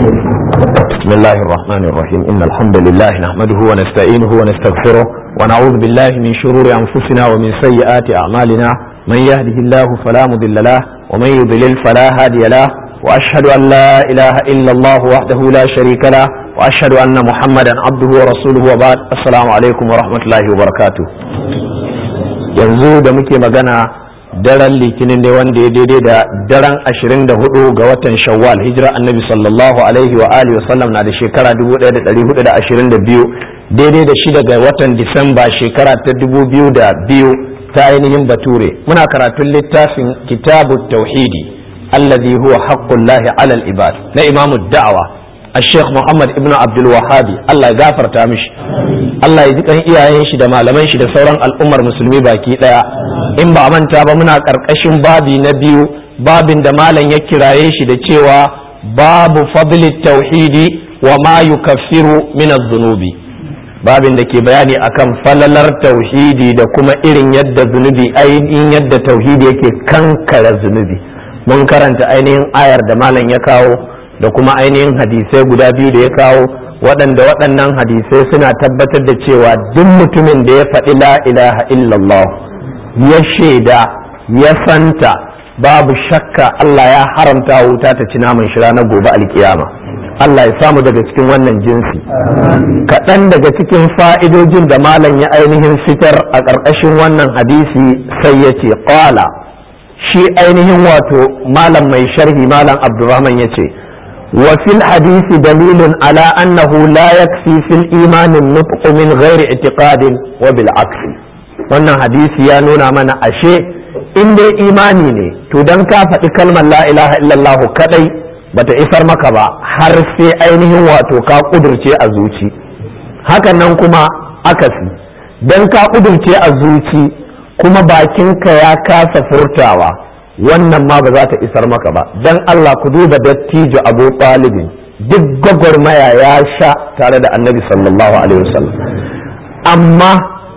بسم الله الرحمن الرحيم إن الحمد لله نحمده ونستعينه ونستغفره ونعوذ بالله من شرور أنفسنا ومن سيئات أعمالنا من يهده الله فلا مضل له ومن يضلل فلا هادي له وأشهد أن لا إله إلا الله وحده لا شريك له وأشهد أن محمدا عبده ورسوله وبعد السلام عليكم ورحمة الله وبركاته yanzu da muke magana daren litinin ne wanda ya daidai da daren 24 ga watan shawwal hijira annabi sallallahu alaihi wa alihi wasallam na da shekara 1422 daidai da shida ga watan disamba shekara ta 2002 ta ainihin bature muna karatun littafin kitabu tauhidi alladhi huwa haqqullahi alal ibad na imamu da'awa الشيخ محمد ابن عبد الوهاب الله يغفر تامش الله يجزي kan iyayen shi da malaman shi da sauran al'ummar musulmi baki daya in ba manta ba muna karkashin babi na biyu babin da malam ya kiraye shi da cewa babu fadli tauhidi wa ma yukaffiru min adh-dhunubi babin da ke bayani akan falalar tauhidi da kuma irin yadda zunubi ainihin yadda tauhidi yake kankara zunubi mun karanta ainihin ayar da malam ya kawo da kuma ainihin hadisai guda biyu da ya kawo waɗanda waɗannan hadisai suna tabbatar da cewa duk mutumin da ya faɗi la ilaha illallah ya shaida ya santa babu shakka Allah ya haramta wuta ta ci naman shi ranar gobe alkiyama Allah ya samu daga cikin wannan jinsi kaɗan daga cikin fa'idojin da malam ya ainihin fitar a ƙarƙashin wannan hadisi sai ya ce ƙwala shi ainihin wato malam mai sharhi malam abdurrahman ya ce وفي الحديث دليل على أنه لا يكفي في الإيمان النطق من غير اعتقاد وبالعكس wannan hadisi ya nuna mana ashe in dai imani ne to dan ka faɗi kalmar la ilaha illallah kadai bata isar maka ba har sai ainihin wato ka kudurce a zuci hakan nan kuma akasi dan ka kudurce a zuci kuma bakinka ya kasa furtawa wannan ma ba za ta isar maka ba dan Allah ku duba dattijo Abu Talibin duk gwagwarmaya ya sha tare da annabi sallallahu alaihi wasallam amma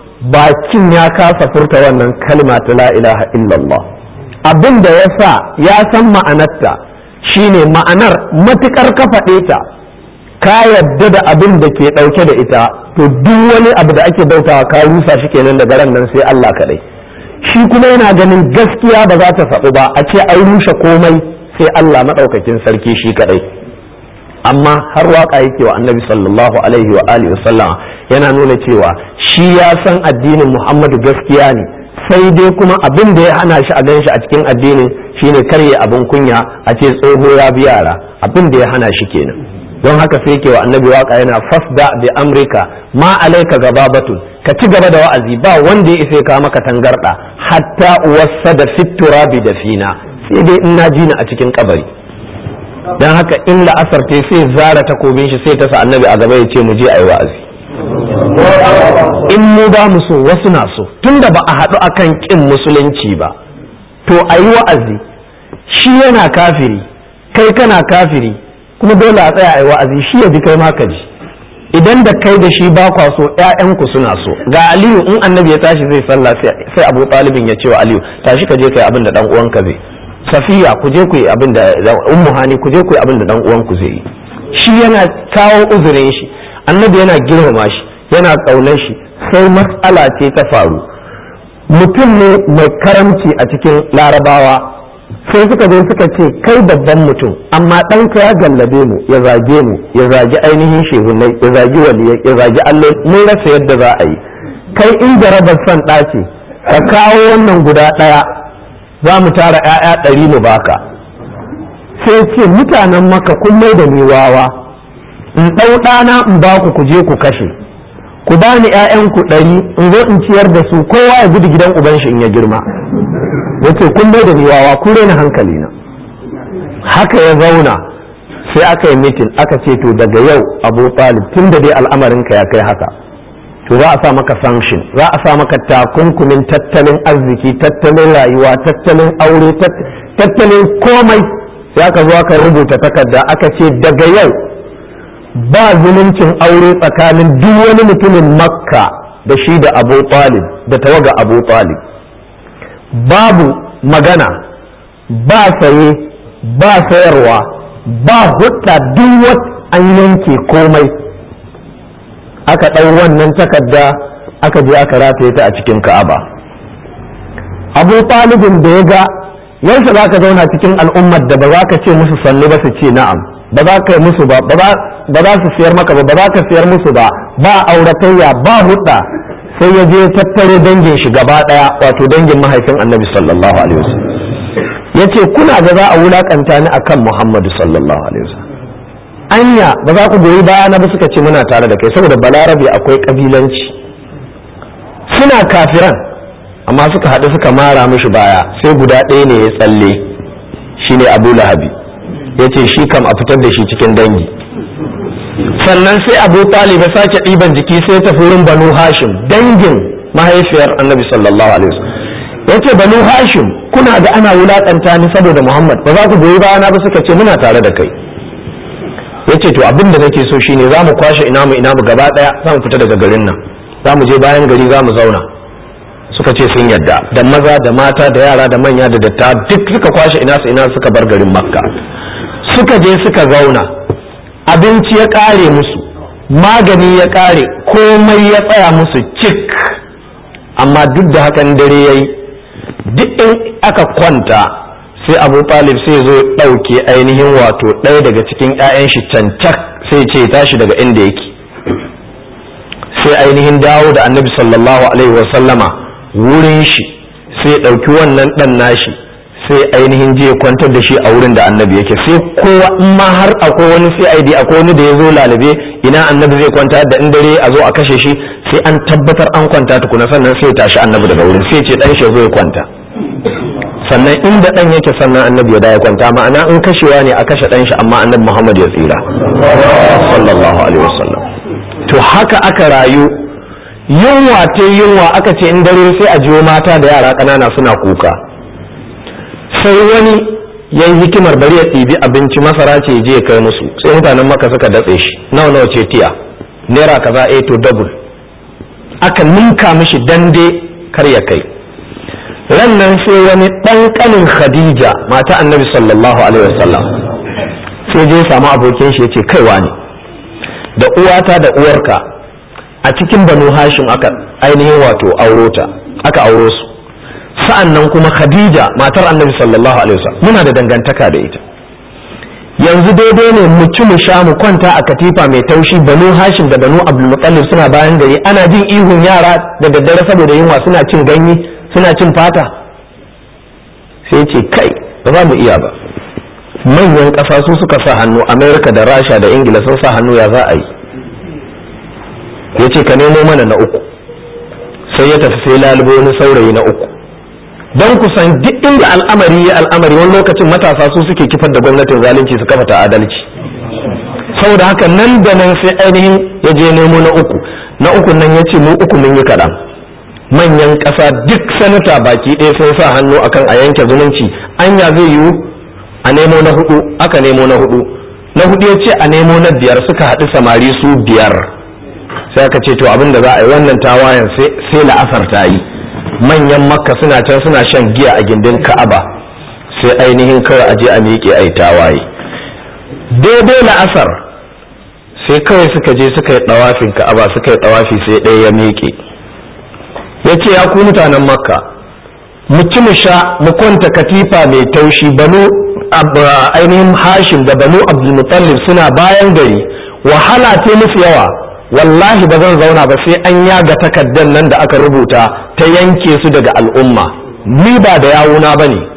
bakin ya kasa furta wannan kalma ta la ilaha illallah abin da ya sa ya san ma'anarta shine ma'anar matukar ka faɗe ta ka yadda da abin da ke ɗauke da ita to duk wani abu da ake bautawa ka rusa shi kenan daga ran nan sai Allah kaɗai shi kuma yana ganin gaskiya ba za ta faɗu ba a ce an rushe komai sai Allah maɗaukakin sarki shi kaɗai amma har waka yake wa annabi sallallahu alaihi wa alihi wasallama yana nuna cewa shi ya san addinin Muhammadu gaskiya ne sai dai kuma abin da ya hana shi a gan shi a cikin addinin shine karye abin kunya a ce tsoho ya bi yara abin da ya hana shi kenan don haka sai ke wa annabi waka yana fasda bi amrika ma alaika gababatun ka ci gaba da wa'azi ba wanda ya isa ka maka tangarda hatta wasa da fitura bi da fina sai dai in na ji ni a cikin kabari don haka in la'asar ta sai zara takobin shi sai ta sa annabi a gaba ya ce mu je ayi wa'azi in mu ba mu so wasu na so tunda ba a haɗu akan kin musulunci ba to ayi wa'azi shi yana kafiri kai kana kafiri kuma dole a tsaya ayi wa'azi shi ya ji kai ma ka ji idan da kai da shi ba kwa so ƴaƴanku suna so ga aliyu in annabi ya tashi zai sallah sai abu talibin ya ce wa aliyu tashi ka je kai abin da dan uwanka zai safiya ku je ku yi abin da ummu hani ku je ku yi abin da dan uwanku zai yi shi yana kawo uzurin shi annabi yana girmama shi yana kaunar shi sai matsala ce ta faru mutum ne mai karamci a cikin larabawa sai suka zo suka ce kai babban mutum amma ɗanka ya gallabe mu ya zage mu ya zagi ainihin shehunai ya zagi waliyai ya zagi allon mun rasa yadda za a yi kai in jarabar son ɗace ka kawo wannan guda ɗaya za mu tara 'ya'ya ɗari mu baka sai ce mutanen maka kun mai da ni wawa in ɗau ɗana in ba ku ku je ku kashe ku bani 'ya'yanku ɗari in zo in ciyar da su kowa ya gudu gidan uban shi in ya girma yace kun bai da ni wawa kun rena hankali na haka ya zauna sai aka yi mitin aka ce to daga yau abu talib tun da dai al'amarinka ya kai haka to za a sa maka sanction za a sa maka takunkumin tattalin arziki tattalin rayuwa tattalin aure tattalin komai sai aka zo aka rubuta takarda aka ce daga yau ba zumuncin aure tsakanin duk wani mutumin makka da shi da abu talib da tawaga abu talib babu magana ba saye ba sayarwa ba hudda duk an yanke komai aka ɗau wannan takarda aka je aka rataye ta a cikin ka'aba abu talibin da ya ga yansa za ka zauna cikin al'ummar da ba za ka ce musu sannu ba su ce na'am ba za ka yi musu ba ba za su siyar maka ba ba za ka siyar musu ba ba auratayya ba hudda sai ya je tattaro dangin shi gaba daya wato dangin mahaifin annabi sallallahu alaihi wasallam ya ce kuna ga za a wulakanta ni akan muhammadu sallallahu alaihi wasallam anya ba za ku goyi baya na ba suka ce muna tare da kai saboda balarabe akwai kabilanci suna kafiran amma suka haɗu suka mara mishi baya sai guda ɗaya ne ya tsalle shine abu lahabi ya ce shi kam a fitar da shi cikin dangi sannan sai abu talib ya sake ɗiban jiki sai ta wurin banu hashim dangin mahaifiyar annabi sallallahu alaihi wasallam ya ce banu hashim kuna da ana wulaƙanta ni saboda muhammad ba za ku goyi bayana ba suka ce muna tare da kai ya ce to abin da nake so shine za mu kwashe ina mu ina mu gaba ɗaya za mu fita daga garin nan za mu je bayan gari za mu zauna suka ce sun yadda da maza da mata da yara da manya da datta duk suka kwashe ina su ina suka bar garin makka suka je suka zauna abinci ya kare musu magani ya kare komai ya tsaya musu cik amma duk da hakan dare yayi duk in aka kwanta sai abu talib sai zo ɗauke ainihin wato ɗaya daga cikin 'ya'yan shi cancak sai ce tashi daga inda yake sai ainihin dawo da annabi sallallahu alaihi wasallama wurin shi sai ɗauki wannan ɗan nashi sai ainihin je kwantar da shi a wurin da annabi yake sai kowa in ma har akwai wani CID akwai wani da ya zo lalabe ina annabi zai kwanta da in dare a zo a kashe shi sai an tabbatar an kwanta tukuna sannan sai tashi annabi daga wurin sai ce dan shi zo ya kwanta sannan inda dan yake sannan annabi ya ya kwanta ma'ana in kashewa ne a kashe dan shi amma annabi Muhammad ya tsira sallallahu alaihi wasallam to haka aka rayu yunwa ta yunwa aka ce in dare sai a jiwo mata da yara ƙanana suna kuka sai wani ya yi hikimar bari ya ɗibi abinci masara ce je ya kai musu sai mutanen maka suka datse shi nawa nawa ce tiya naira kaza a to double aka ninka mishi dande kar ya kai ran nan sai wani ɗan ƙanin khadija mata annabi sallallahu alaihi wasallam sai je samu abokin shi ya ce kaiwa ne da uwata da uwarka a cikin banu hashim aka ainihin wato aurota aka auro su sa'an nan kuma khadija matar annabi sallallahu alaihi wasallam muna da dangantaka da ita yanzu daidai ne mu ci mu sha mu kwanta a katifa mai taushi banu hashim da banu abdulmutallib suna bayan gari ana jin ihun yara da daddare saboda yunwa suna cin ganye suna cin fata sai ce kai ba za mu iya ba manyan ƙasa su suka sa hannu amerika da rasha da ingila sun sa hannu ya za a yi ya ce ka nemo mana na uku sai ya tafi sai lalubo wani saurayi na uku don kusan duk inda al'amari ya al'amari wani lokacin matasa su suke kifar da gwamnatin zalunci su kafa ta adalci saboda haka nan da nan sai ainihin ya je nemo na uku na uku nan ya ce mu uku mun yi kaɗan manyan ƙasa duk sanata baki ɗaya sun sa hannu akan a yanke zumunci anya zai yiwu a nemo na hudu aka nemo na hudu na hudu ya ce a nemo na biyar suka haɗu samari su biyar sai aka ce to abin da za a yi wannan tawayen sai la'asar ta yi manyan makka suna can suna shan giya a gindin ka'aba sai ainihin kawai a je a miƙe a yi tawaye daidai la'asar sai kawai suka je suka yi ɗawafin ka'aba suka yi ɗawafi sai ɗaya ya miƙe ya ce ya ku mutanen makka mu ci mu sha mu kwanta katifa mai taushi banu ainihin hashim da banu abdulmutallib suna bayan gari wahala ce musu yawa wallahi ba zan zauna ba sai an yaga takardar nan da aka rubuta ta yanke su daga al'umma ni ba da yawuna ba ne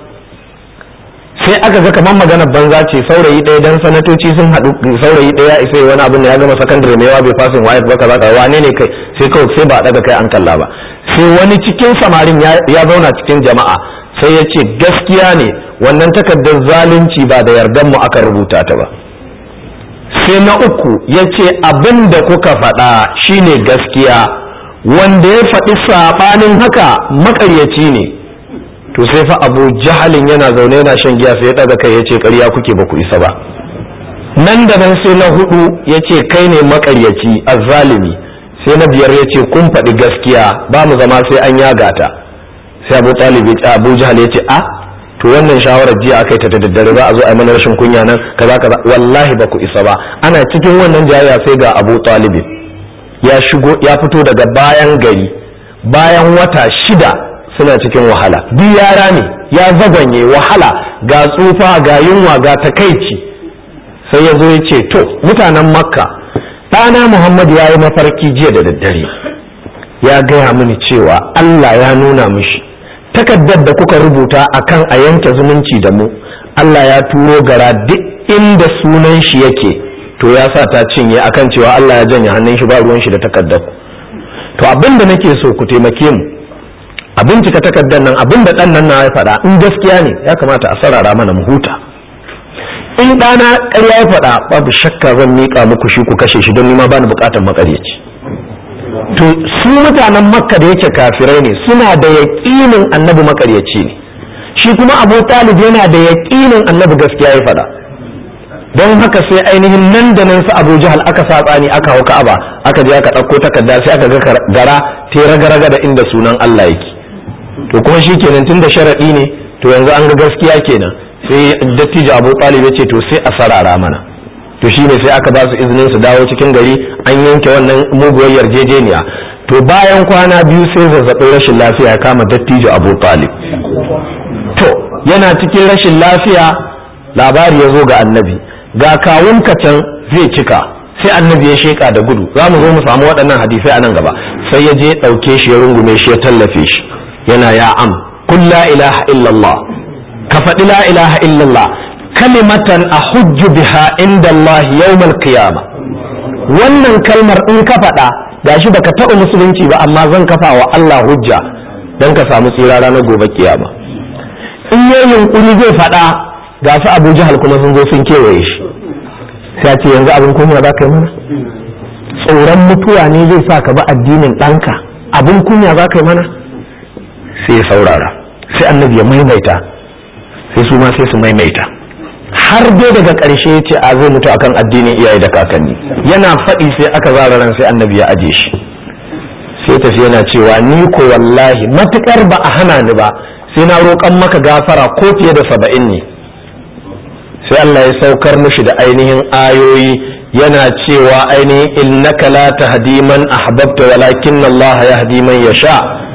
sai aka ga kamar magana banza ce saurayi ɗaya dan sanatoci sun haɗu saurayi ɗaya isa wani abin da ya gama sakandare mai yawa bai fasin waye ba kaza kaza wane ne kai sai kawai sai ba a daga kai an kalla ba sai wani cikin samarin ya zauna cikin jama'a sai ya ce gaskiya ne wannan takardar zalunci ba da yardan mu aka rubuta ta ba sai na uku ya ce abin da kuka faɗa shine gaskiya wanda ya faɗi saɓanin haka maƙaryaci ne to sai fa abu jahalin yana zaune yana shan giya sai ya ɗaga kai ya ce ƙarya kuke ba ku isa ba nan da nan sai na hudu ya ce kai ne maƙaryaci azzalimi sai na biyar ya ce kun faɗi gaskiya ba mu zama sai an yaga ta sai abu talib ya abu jahal ya ce a to wannan shawarar jiya aka yi ta da daddare za a zo a yi mana rashin kunya nan kaza kaza wallahi ba ku isa ba ana cikin wannan jayayya sai ga Abu Talib ya shigo ya fito daga bayan gari bayan wata shida suna cikin wahala duk yara ne ya zagwanye wahala ga tsufa ga yunwa ga takaici sai ya zo ya ce to mutanen makka ɗana muhammad ya yi mafarki jiya da daddare ya gaya mini cewa allah ya nuna mishi takaddar da kuka rubuta akan a yanke zumunci da mu allah ya turo gara duk inda sunan shi yake to ya sa ta cinye akan cewa allah ya janye hannun shi ba ruwan shi da takaddar to abin da nake so ku taimake mu a bincika takardar nan abin da ɗan nan na ya faɗa in gaskiya ne ya kamata a sarara mana mu huta in ɗana ƙarya ya faɗa babu shakka zan miƙa muku shi ku kashe shi don nima bani buƙatar makaryaci to su mutanen makka da yake kafirai ne suna da yaƙinin annabi makaryaci ne shi kuma abu talib yana da yaƙinin annabi gaskiya ya faɗa don haka sai ainihin nan da nan su abu jahal aka sa tsani aka hau ka'aba aka je aka ɗauko takarda sai aka ga gara ta raga-raga da inda sunan Allah yake to kuma shi kenan tun da sharaɗi ne to yanzu an ga gaskiya kenan sai dattijo abu talib ya ce to sai a sarara mana to shi ne sai aka ba su izinin su dawo cikin gari an yanke wannan muguwar yarjejeniya to bayan kwana biyu sai zazzabin rashin lafiya ya kama dattijo abu talib to yana cikin rashin lafiya labari ya zo ga annabi ga kawun can zai cika sai annabi ya sheka da gudu za mu zo mu samu waɗannan hadisai a nan gaba sai ya je ɗauke shi ya rungume shi ya tallafe shi yana ya am kun la ilaha illallah ka faɗi la ilaha illallah kalimatan a hujju biha inda Allah yawmal qiyama wannan kalmar in ka faɗa gashi baka taɓa musulunci ba amma zan kafa wa Allah hujja dan ka samu tsira ranar gobe kiyama in yayin yunkuri zai faɗa ga su Abu Jahal kuma sun zo sun kewaye shi sai ce yanzu abin kunya za ka yi mana tsoron mutuwa ne zai sa ka bi addinin ɗanka abin kunya za ka yi mana sai ya saurara sai annabi ya maimaita sai su ma sai su maimaita har dai daga ƙarshe ya ce a zai mutu akan addinin iyaye da kakanni yana faɗi sai aka zara ran sai annabi ya aje shi sai tafi yana cewa ni ko wallahi matukar ba a hana ni ba sai na roƙan maka gafara ko fiye da saba'in ne sai Allah ya saukar mishi da ainihin ayoyi yana cewa ainihin innaka la tahdi man ahbabta walakin Allah yahdi man yasha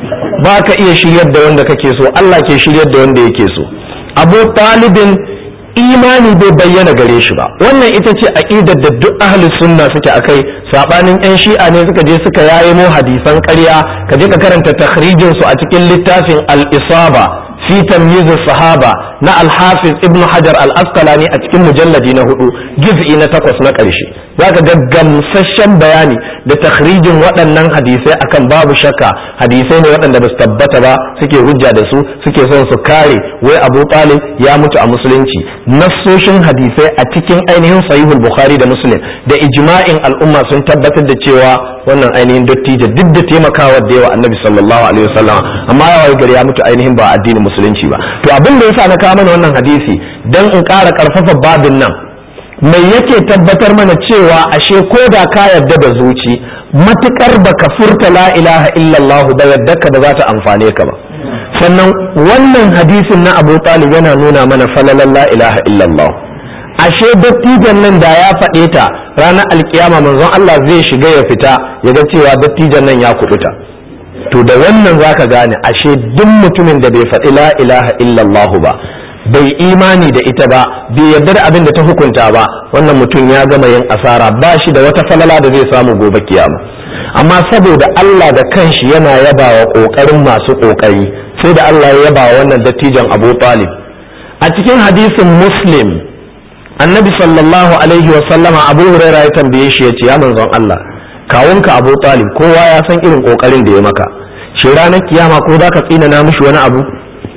ba ka iya shiryar da wanda kake so Allah ke shiryar da wanda yake so Abu Talibin imani bai bayyana gare shi ba wannan ita ce aqidar da duk ahli sunna suke akai sabanin yan shi'a ne suka je suka yaye mu hadisan ƙarya ka je ka karanta takhrijin su a cikin littafin al-isaba fi tamyiz sahaba na al-hafiz ibn hajar al-asqalani a cikin mujalladi na hudu juz'i na takwas na ƙarshe zaka ga gamsasshen bayani da takhrijin waɗannan hadisai akan babu shakka hadisai ne waɗanda ba su tabbata ba suke hujja da su suke son su kare wai abu talib ya mutu a musulunci nassoshin hadisai a cikin ainihin sahihul bukhari da muslim da ijma'in al'umma sun tabbatar da cewa wannan ainihin dattijo duk da taimakawa da yawa annabi sallallahu alaihi wasallam amma ya wayi gari ya mutu ainihin ba addinin musulunci ba to abin da yasa na kawo mana wannan hadisi dan in ƙara ƙarfafa babin nan mai yake tabbatar mana cewa ashe ko da ka yarda da zuci matukar baka furta la ilaha illallah ba yadda ka ba za ta amfane ka ba sannan wannan hadisin na abu talib yana nuna mana falalan la ilaha illallah ashe dattijan nan da ya faɗe ta ranar alkiyama manzon Allah zai shiga ya fita ya ga cewa dattijan nan ya kubuta to da wannan zaka gane ashe duk mutumin da bai faɗi la ilaha illallah ba bai imani da ita ba bai yarda da abin da ta hukunta ba wannan mutum ya gama yin asara ba shi da wata falala da zai samu gobe kiyama amma saboda Allah da kanshi yana yaba wa kokarin masu kokari sai da Allah ya yaba wa wannan dattijan Abu Talib a cikin hadisin Muslim annabi sallallahu alaihi wa sallama Abu Hurairah ya tambaye shi yace ya manzon Allah kawunka Abu Talib kowa ya san irin kokarin da ya maka shi ranar kiyama ko za ka tsina na mishi wani abu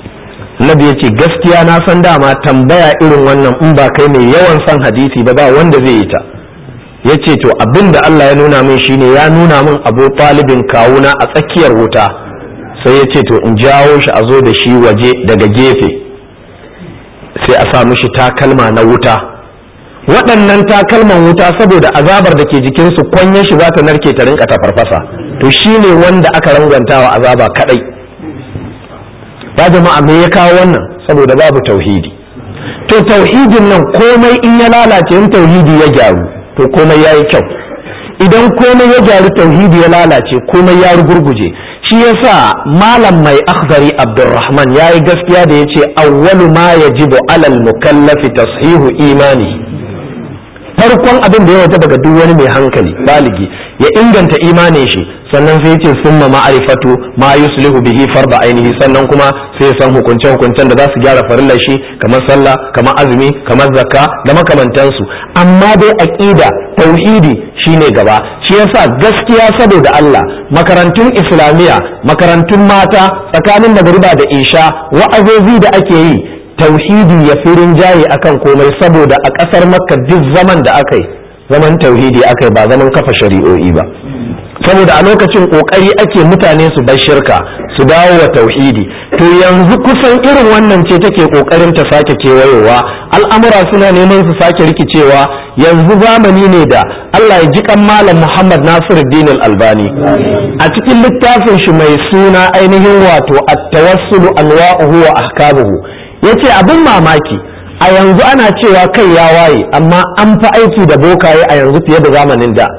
Nabi ya ce gaskiya na san dama tambaya irin wannan in ba kai mai yawan son hadisi ba ba wanda zai yi ta ya ce to abin da Allah ya nuna min shine ya nuna min abu talibin kawuna a tsakiyar wuta sai ya ce to in jawo shi a zo da shi waje daga gefe sai a sa mishi takalma na wuta waɗannan takalman wuta saboda azabar da ke jikinsu kwanyar shi za ta narke ta rinka ta farfasa to shine wanda aka rangwantawa azaba kadai ba jama'a me ya kawo wannan saboda babu tauhidi to tauhidin nan komai in ya lalace in tauhidi ya gyaru to komai ya yi kyau idan komai ya gyaru tauhidi ya lalace komai ya rugurguje shi yasa malam mai akhzari abdurrahman ya yi gaskiya da ya ce awwalu ma yajibu alal mukallafi tashihu imani farkon abin da ya wata daga duk wani mai hankali baligi ya inganta imanin shi sannan sai ce summa ma'arifatu ma yuslihu bihi farda ainihi sannan kuma sai san hukunce hukuncen da za su gyara farillar shi kamar sallah kamar azumi kamar zakka da makamantansu amma dai aqida tauhidi shine gaba shi yasa gaskiya saboda Allah makarantun islamiya makarantun mata tsakanin magriba da isha wa'azozi da ake yi tauhidi ya fi rinjaye akan komai saboda a ƙasar makka duk zaman da aka yi zaman tauhidi aka yi ba zaman kafa shari'o'i ba saboda a lokacin kokari ake mutane su bar shirka su dawo wa tauhidi to yanzu kusan irin wannan ce take kokarin ta sake kewayowa al'amura suna neman su sake rikicewa yanzu zamani ne da Allah ya ji kan malam Muhammad Nasiruddin Al-Albani a cikin littafin shi mai suna ainihin wato at-tawassul anwa'uhu wa ahkamuhu yace abin mamaki a yanzu ana cewa kai ya waye amma an fi aiki da bokaye a yanzu fiye da zamanin da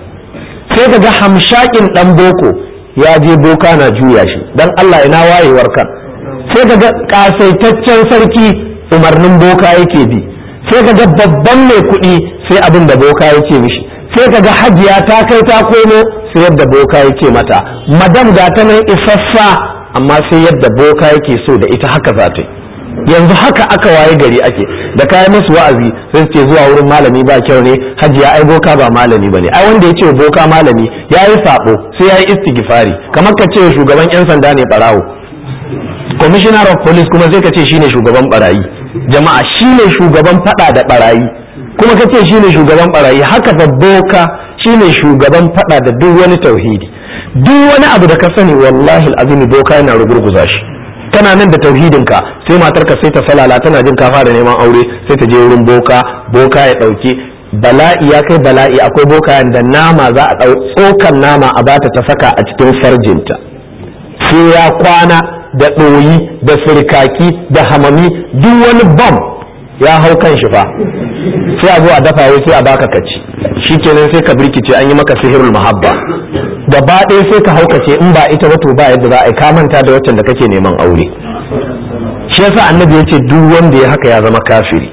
sai ka ga hamshakin dan boko ya je boka na juya shi dan Allah ina wayewar kan sai ka ga kasaitaccen sarki umarnin boka yake bi sai ka ga babban mai kuɗi sai abin da boka yake mishi sai ka ga hajiya ta kai ta komo sai yadda boka yake mata madam ga ta nan isassa amma sai yadda boka yake so da ita haka za ta yi yanzu haka aka waye gari ake da kayan musu wa'azi sai ce zuwa wurin malami ba kyau ne hajiya ai boka ba malami bane ai wanda ya ce boka malami ya yi sabo sai ya yi istighfari kamar ka ce shugaban yan sanda ne barawo commissioner of police kuma sai ka ce shine shugaban barayi jama'a shine shugaban fada da barayi kuma ka ce shine shugaban barayi haka fa boka shine shugaban fada da duk wani tauhidi duk wani abu da ka sani wallahi alazimi boka yana rugurguza shi kana nan da tauhidinka sai matarka sai ta falala tana jin ka fara neman aure sai ta je wurin boka boka ya dauke bala'i ya kai bala'i akwai boka da nama za a dau tsokan nama a bata ta saka a cikin farjinta sai ya kwana da ɗoyi da firkaki da hamami duk wani bam ya hau kan shi fa sai a zo a dafa wai sai a baka kaci shikenan sai ka birkice an yi maka sihirul mahabba gaba ɗaya sai ka haukace in ba ita ba to ba yadda za a yi ka manta da waccan da kake neman aure shi yasa annabi ya ce duk wanda ya haka ya zama kafiri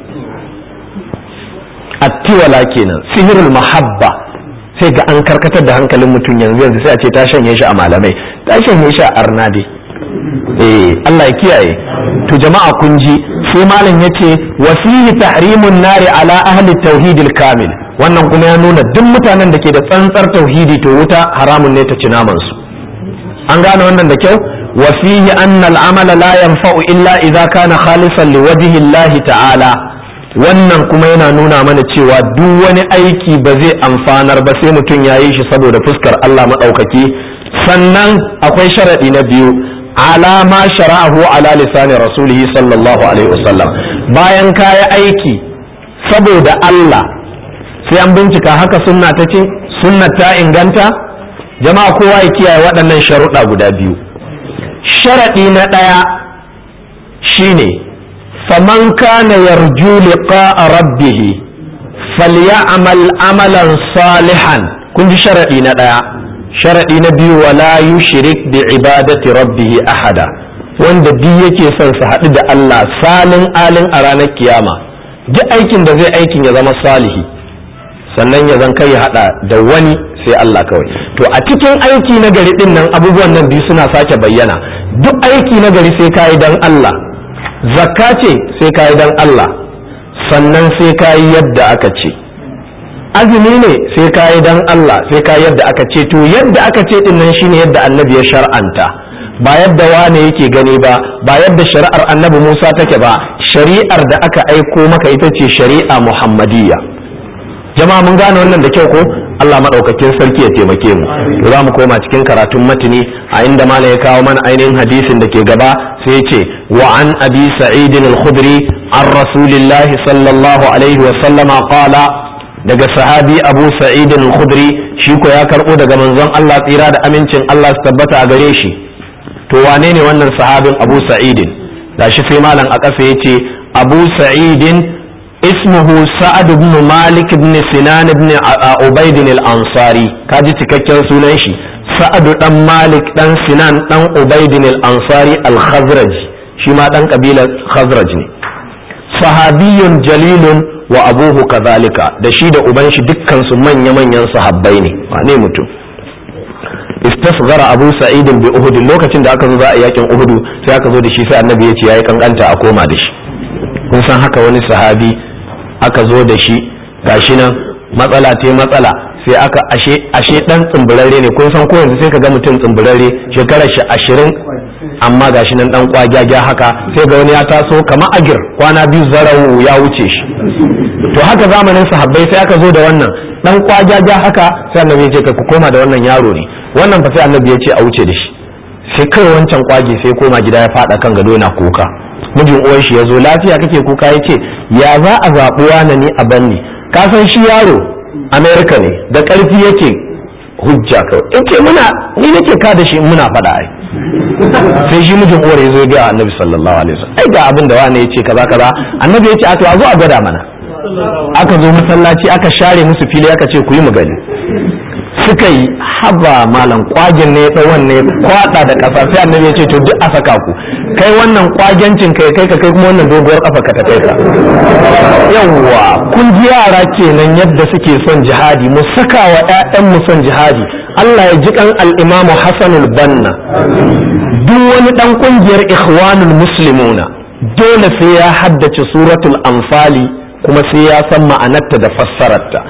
attiwala kenan sihirul mahabba sai ga an karkatar da hankalin mutum yanzu yanzu sai a ce ta shanye shi a malamai ta shanye shi a arnade eh Allah ya kiyaye to jama'a kun ji sai malam yace wasihi tahrimun nari ala ahli tauhidil kamil wannan kuma ya nuna duk mutanen da ke da tsantsar tauhidi to wuta haramun ne ta ci naman su an gane wannan da kyau wa fihi anna al-amala la yanfa'u illa idza kana khalisan liwajhi Allah ta'ala wannan kuma yana nuna mana cewa duk wani aiki ba zai amfanar ba sai mutum ya yi shi saboda fuskar Allah maɗaukaki sannan akwai sharaɗi na biyu ala ma shara'ahu ala lisani rasulihi sallallahu alaihi wasallam bayan kaya aiki saboda Allah sai an bincika haka sunna ta ce sunna ta inganta jama'a kowa ya kiyaye waɗannan sharuɗa guda biyu sharaɗi na ɗaya shine faman kana yarju liqa'a rabbih falyamal amalan salihan kun ji sharaɗi na ɗaya sharaɗi na biyu wala yushrik bi ibadati rabbih ahada wanda duk yake son su haɗu da Allah salin alin a ranar kiyama duk aikin da zai aikin ya zama salihi sannan ya zan kai ya haɗa da wani sai Allah kawai to a cikin aiki na gari din nan abubuwan nan biyu suna sake bayyana duk aiki na gari sai kayi dan Allah zakka ce sai kayi dan Allah sannan sai kayi yadda aka ce azumi ne sai kayi dan Allah sai kayi yadda aka ce to yadda aka ce din nan shine yadda annabi ya shar'anta ba yadda wane yake gani ba ba yadda shari'ar annabi Musa take ba shari'ar da aka aiko maka ita ce shari'a Muhammadiyya jama'a mun gane wannan da kyau ko Allah maɗaukakin sarki ya taimake mu to za mu koma cikin karatun matini a inda mala ya kawo mana ainihin hadisin da ke gaba sai ya ce wa an abi sa'id al-khudri an rasulillahi sallallahu alaihi wa sallama qala daga sahabi abu sa'id al-khudri shi ko ya karbo daga manzon Allah tsira da amincin Allah su tabbata a gare shi to wane ne wannan sahabin abu sa'idin gashi sai malam a ƙasa ya ce abu sa'idin ismuhu sa'ad ibn malik ibn sinan ibn ubaidin al-ansari kaji cikakken sunan shi sa'ad dan malik dan sinan dan ubaidin al-ansari al-khazraj shi ma dan kabilar khazraj ne sahabiyun jalilun wa abuhu kazalika da shi da uban shi dukkan su manya manyan sahabbai ne wane mutum istasghara abu sa'id bi uhud lokacin da aka zo za a yakin uhud sai aka zo da shi sai annabi ya ce yayi kankanta a koma da shi kun san haka wani sahabi aka zo da shi gashi nan matsala te matsala sai aka ashe ashe dan tsumburarre ne kun san ko yanzu sai ka ga mutum tsumburarre shekarar shi ashirin amma gashi nan dan kwagyaga haka sai ga wani ya taso kamar agir kwana biyu zarau ya wuce shi to haka zamanin sahabbai sai aka zo da wannan dan kwagyaga haka sai annabi ya ce ka ku koma da wannan yaro ne wannan fa sai annabi ya ce a wuce da shi sai kai wancan kwage sai koma gida ya fada kan gado yana kuka mijin uwan shi ya zo lafiya kake kuka ya ce ya za a zaɓi wani ne a banni ka san shi yaro amerika ne da ƙarfi yake hujja kawai in ce muna ni nake ka da shi muna faɗa ai sai shi mijin uwar ya zo ga annabi sallallahu alaihi wasallam ai ga abin da wani ya ce kaza kaza annabi ya ce a to a zo a gwada mana aka zo masallaci aka share musu fili aka ce ku yi mu gani suka yi haba malam kwagin ne ya wanne kwada da kasa sai annabi ya ce to duk a saka ku kai wannan kwagencin kai kai ka kai kuma wannan doguwar kafa ka ta kai ka yawwa kun ji yara kenan yadda suke son jihadi mu saka wa ƴaƴan mu son jihadi Allah ya ji kan al-Imam Hassan al-Banna duk wani dan kungiyar Ikhwanul Muslimuna dole sai ya haddace suratul Anfali kuma sai ya san ma'anarta da fassararta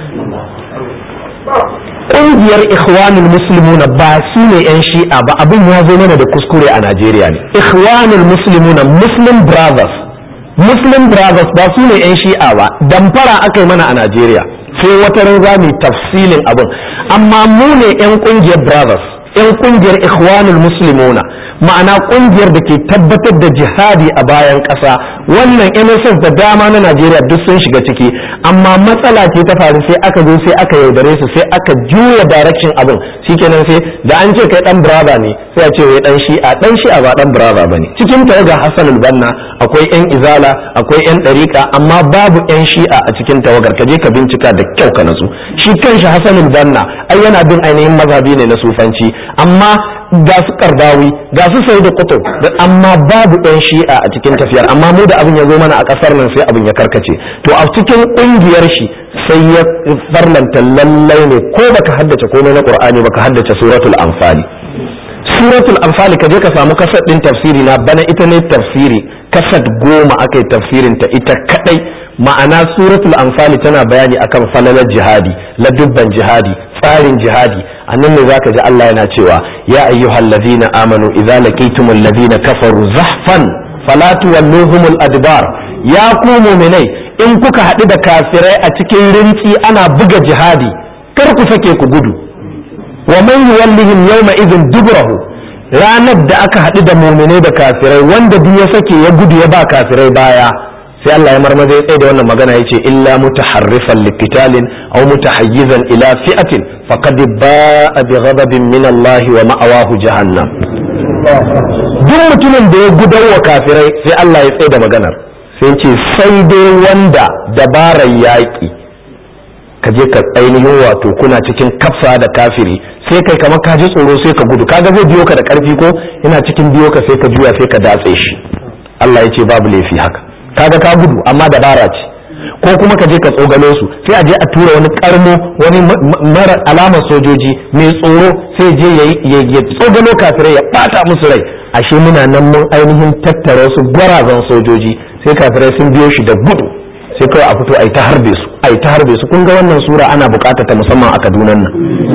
ƙungiyar ikhwanul muslimuna ba su ne 'yan shi'a ba abin ya zo mana da kuskure a najeriya ne ikhwanul muslimuna muslim brothers muslim brothers ba su ne 'yan shi'a ba damfara aka yi mana a najeriya sai wata ran za mu tafsilin abin amma mu ne 'yan ƙungiyar brothers 'yan ƙungiyar ikhwanul muslimuna ma'ana ƙungiyar da ke tabbatar da jihadi a bayan ƙasa wannan NSS da dama na Najeriya duk sun shiga ciki amma matsala ce ta faru sai aka zo sai aka yaudare su sai aka juya direction abin shikenan sai da an ce kai dan brother ne sai a ce wai dan shi'a dan shi'a ba dan brother bane cikin tawaga Hassan banna akwai yan izala akwai yan dariqa amma babu yan shi'a a cikin tawagar ka je ka bincika da kyau ka natsu shi kanshi Hassan banna ai yana bin ainihin mazhabi ne na sufanci amma ga su kardawi ga su sai da kutub amma babu ɗan shi'a a cikin tafiyar amma mu da abin ya zo mana a ƙasar nan sai abin ya karkace to a cikin ƙungiyar shi sai ya farlanta lallai ne ko baka haddace komai na qur'ani baka haddace suratul anfali suratul anfali ka je ka samu kasad din tafsiri na bana ita ne tafsiri kasad goma aka yi tafsirin ta ita kadai ma'ana suratul anfali tana bayani akan falalar jihadi ladubban jihadi tsarin jihadi a nan ne zaka ji Allah yana cewa ya ayyuhal ladina amanu idza laqitumul ladina kafaru zahfan fala tuwalluhumul adbar ya ku mu'minai in kuka haɗu da kafirai a cikin rintsi ana buga jihadi kar ku sake ku gudu wa man yuwallihim yawma idhin dubrahu ranar da aka haɗu da mu'minai da kafirai wanda duk ya sake ya gudu ya ba kafirai baya sai Allah ya marmaza ya tsaye da wannan magana yace illa mutaharrifan liqitalin aw mutahayyizan ila fi'atin faqad ba'a bi ghadabin min Allah wa ma'awahu jahannam duk mutumin da ya gudawa kafirai sai Allah ya tsaye da maganar sai ce sai dai wanda dabarar yaƙi ka je ka ainihin wato kuna cikin kafsa da kafiri sai kai kamar ka ji tsoro sai ka gudu kaga zai biyo ka da karfi ko ina cikin biyo ka sai ka juya sai ka datse shi Allah ya ce babu laifi haka kaga ka gudu amma dabara ce ko kuma ka je ka tsogalo su sai a je a tura wani karmo wani mara alamar sojoji mai tsoro sai je ya tsogalo kafirai ya bata musu rai ashe muna nan mun ainihin tattara su gwarazan sojoji sai kafirai sun biyo shi da gudu sai kawai a fito a yi ta harbe su a yi ta harbe su kun ga wannan sura ana bukata ta musamman a kaduna nan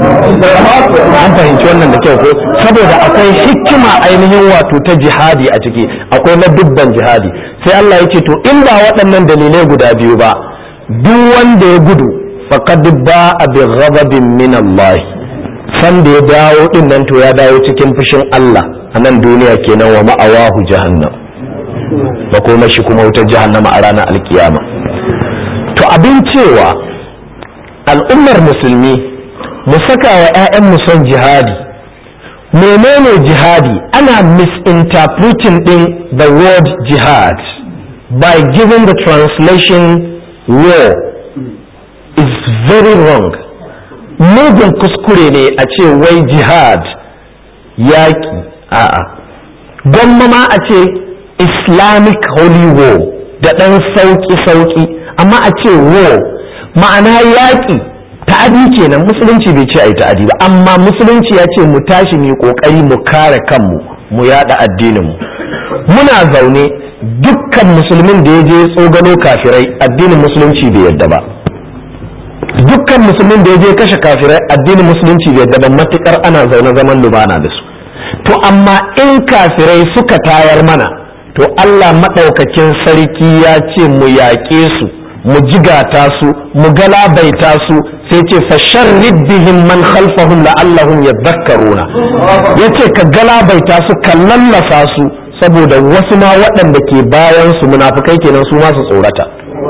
an fahimci wannan da kyau ko saboda akwai hikima ainihin wato ta jihadi a ciki akwai na dubban jihadi sai Allah ya ce to in ba waɗannan dalilai guda biyu ba duk wanda ya gudu faqad ba'a bi ghadabin min Allah san da ya dawo din nan to ya dawo cikin fushin Allah a nan duniya kenan wa ma'awahu jahannam da kuma shi kuma wutar jahannama a ranar alkiyama to abin cewa al'ummar musulmi mu saka wa 'ya'yan son jihadi menene jihadi ana misinterpreting din the word jihad by giving the translation war is very wrong mugun kuskure ne a ce wai jihad yaƙi a'a gwamma ma a ce islamic holy war da ɗan sauƙi-sauƙi amma a ce war ma'ana yaƙi ta'adi kenan musulunci bai ce a yi ta'adi ba amma musulunci ya ce mu tashi mu ƙoƙari mu kare kanmu mu yaɗa addininmu muna zaune dukkan musulmin da ya je tsogano kafirai addinin musulunci bai yadda ba dukkan musulmin da ya je kashe kafirai addinin musulunci bai yadda ba matukar ana zaune zaman lumana da su to amma in kafirai suka tayar mana to Allah maɗaukakin sarki ya ce mu yaƙe su mu jigata su mu galabaita su sai ce fa sharrid bihim man khalfahum la'allahum yadhakkaruna yace ka galabaita su ka lallasa su saboda wasu ma waɗanda ke bayan su munafukai kenan su ma su tsorata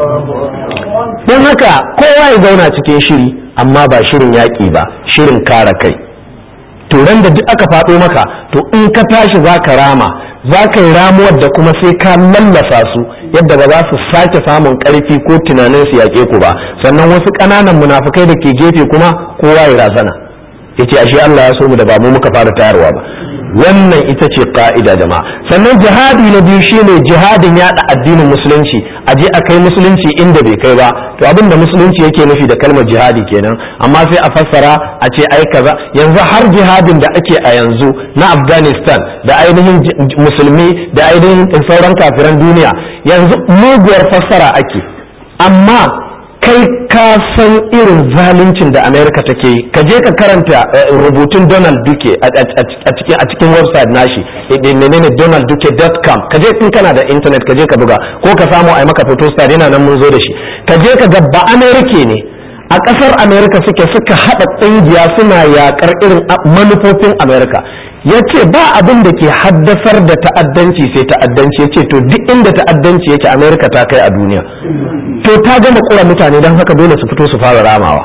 don haka kowa ya zauna cikin shiri amma ba shirin yaƙi ba shirin kare kai to ran da duk aka faɗo maka to in ka tashi za ka rama za ka yi ramuwar da kuma sai ka lallasa su yadda ba za su sake samun ƙarfi ko tunanin su yaƙe ku ba sannan wasu ƙananan munafukai da ke gefe kuma kowa ya razana yace ashe Allah ya so mu da ba mu muka fara tayarwa ba wannan ita ce ka'ida jama'a sannan jihadi na biyu shine jihadin yada addinin musulunci a je a kai musulunci inda bai kai ba to abin da musulunci yake nufi da kalmar jihadi kenan amma sai a fassara a ce ai kaza yanzu har jihadin da ake a yanzu na afghanistan da ainihin musulmi da ainihin sauran kafiran duniya yanzu muguwar fassara ake amma kai ka san irin zaluncin da america take yi ka je ka karanta rubutun donald duke a cikin website nashi menene donaldduke.com ka je in kana da internet ka je ka buga ko ka samu a maka photo star yana nan mun zo da shi ka je ka ga ba america ne a kasar america suke suka hada kungiya suna yakar irin manufofin america ya ce ba abin da ke haddasar da ta'addanci sai ta'addanci ya ce to duk inda ta'addanci yake amerika ta kai a duniya to ta gama kura mutane don haka dole su fito su fara ramawa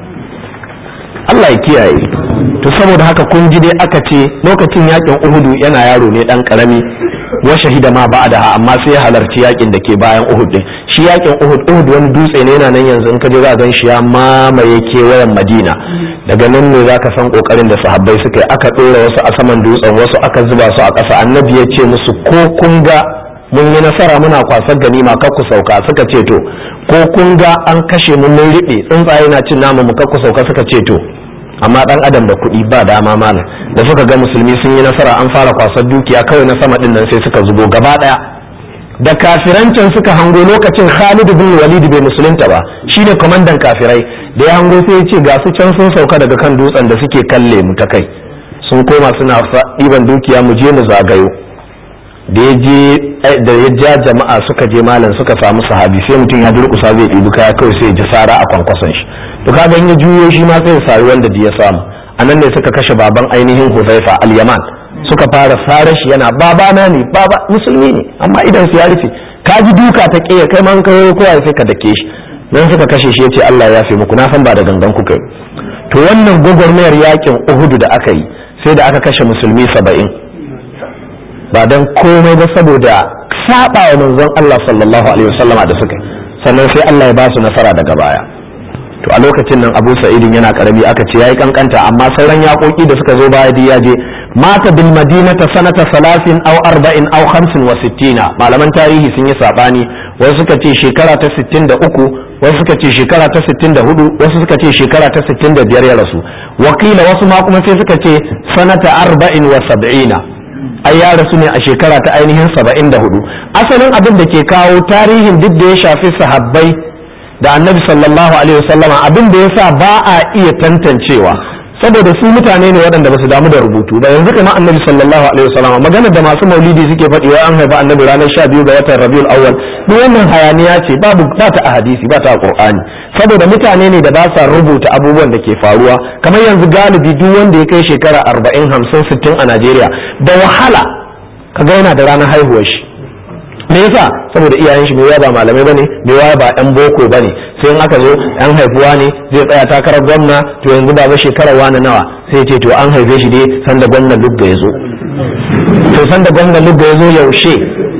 Allah ya kiyaye to saboda haka kun ji dai aka ce lokacin yakin uhudu yana yaro ne dan karami wa shahida ma ba'daha amma sai ya halarci yakin da ke bayan uhud din shi yakin uhud uhud wani dutse ne yana nan yanzu in ka je za gan shi ya mamaye kewayen madina daga nan ne za ka san kokarin da sahabbai suka yi aka ɗora wasu a saman dutsen wasu aka zuba su a ƙasa annabi ya ce musu ko kun ga mun yi nasara muna kwasar ganima kar ku sauka suka ce to ko kun ga an kashe mun mun riɓe tsuntsaye na cin namu mu kar ku sauka suka ce to amma dan adam da kuɗi ba dama mana da suka ga musulmi sun yi nasara an fara kwasar dukiya kawai na sama din nan sai suka zubo gaba ɗaya da kafirancin suka hango lokacin Khalid bin Walid bai musulunta ba shine kwamandan kafirai da ya hango sai ya ce ga su can sun sauka daga kan dutsen da suke kalle mu ta kai sun koma suna ɗiban dukiya mu je mu zagayo da ya je da ya ja jama'a suka je malam suka samu sahabi sai mutum ya durƙusa zai ɗibi kaya kawai sai ya ji sara a kwankwason shi to kaga in ya juyo shi ma sai ya sari wanda ya samu anan ne suka kashe baban ainihin Huzaifa al-Yaman suka fara fara shi yana babana ne baba musulmi ne amma idan su ya rufe ka ji duka ta ƙiya kai man kai kowa sai ka dake shi nan suka kashe shi yace Allah ya fi muku na san ba da gangan kuka yi to wannan gwagwarmayar yakin Uhudu da aka yi sai da aka kashe musulmi saba'in ba dan komai ba saboda saba wa manzon Allah sallallahu alaihi wasallama da suka sannan sai Allah ya ba su nasara daga baya to a lokacin nan Abu Sa'idin yana karami aka ce yayi kankanta amma sauran yakoki da suka zo baya ya je mata bil madinata sanata salasin aw arba'in aw khamsin wa sittina malaman tarihi sun yi sabani wasu suka ce shekara ta 63 wasu suka ce shekara ta 64 wasu suka ce shekara ta 65 ya rasu wakila wasu ma kuma sai suka ce sanata arba'in wa sab'ina ai ya rasu ne a shekara ta ainihin 74 asalin abin da ke kawo tarihin duk da ya shafi sahabbai da annabi sallallahu alaihi wasallama abin da yasa ba a iya tantancewa saboda su mutane ne waɗanda ba su damu da rubutu da yanzu kamar annabi sallallahu alaihi wasallama magana da masu maulidi suke faɗi wai an haifa annabi ranar sha biyu ga watan rabiul awwal duk wannan hayaniya ce babu ba ta a hadisi ba ta a qur'ani saboda mutane ne da ba sa rubuta abubuwan da ke faruwa kamar yanzu galibi duk wanda ya kai shekara arba'in hamsin sittin a najeriya da wahala kaga yana da ranar haihuwar shi me yasa saboda iyayen shi mai ba malamai bane mai ba yan boko bane sai in aka zo yan haifuwa ne zai tsaya takarar gwamna to yanzu baba shekarar wani nawa sai ce to an haife shi dai sanda gwamnan lugga ya zo to sanda gwamnan lugga ya zo yaushe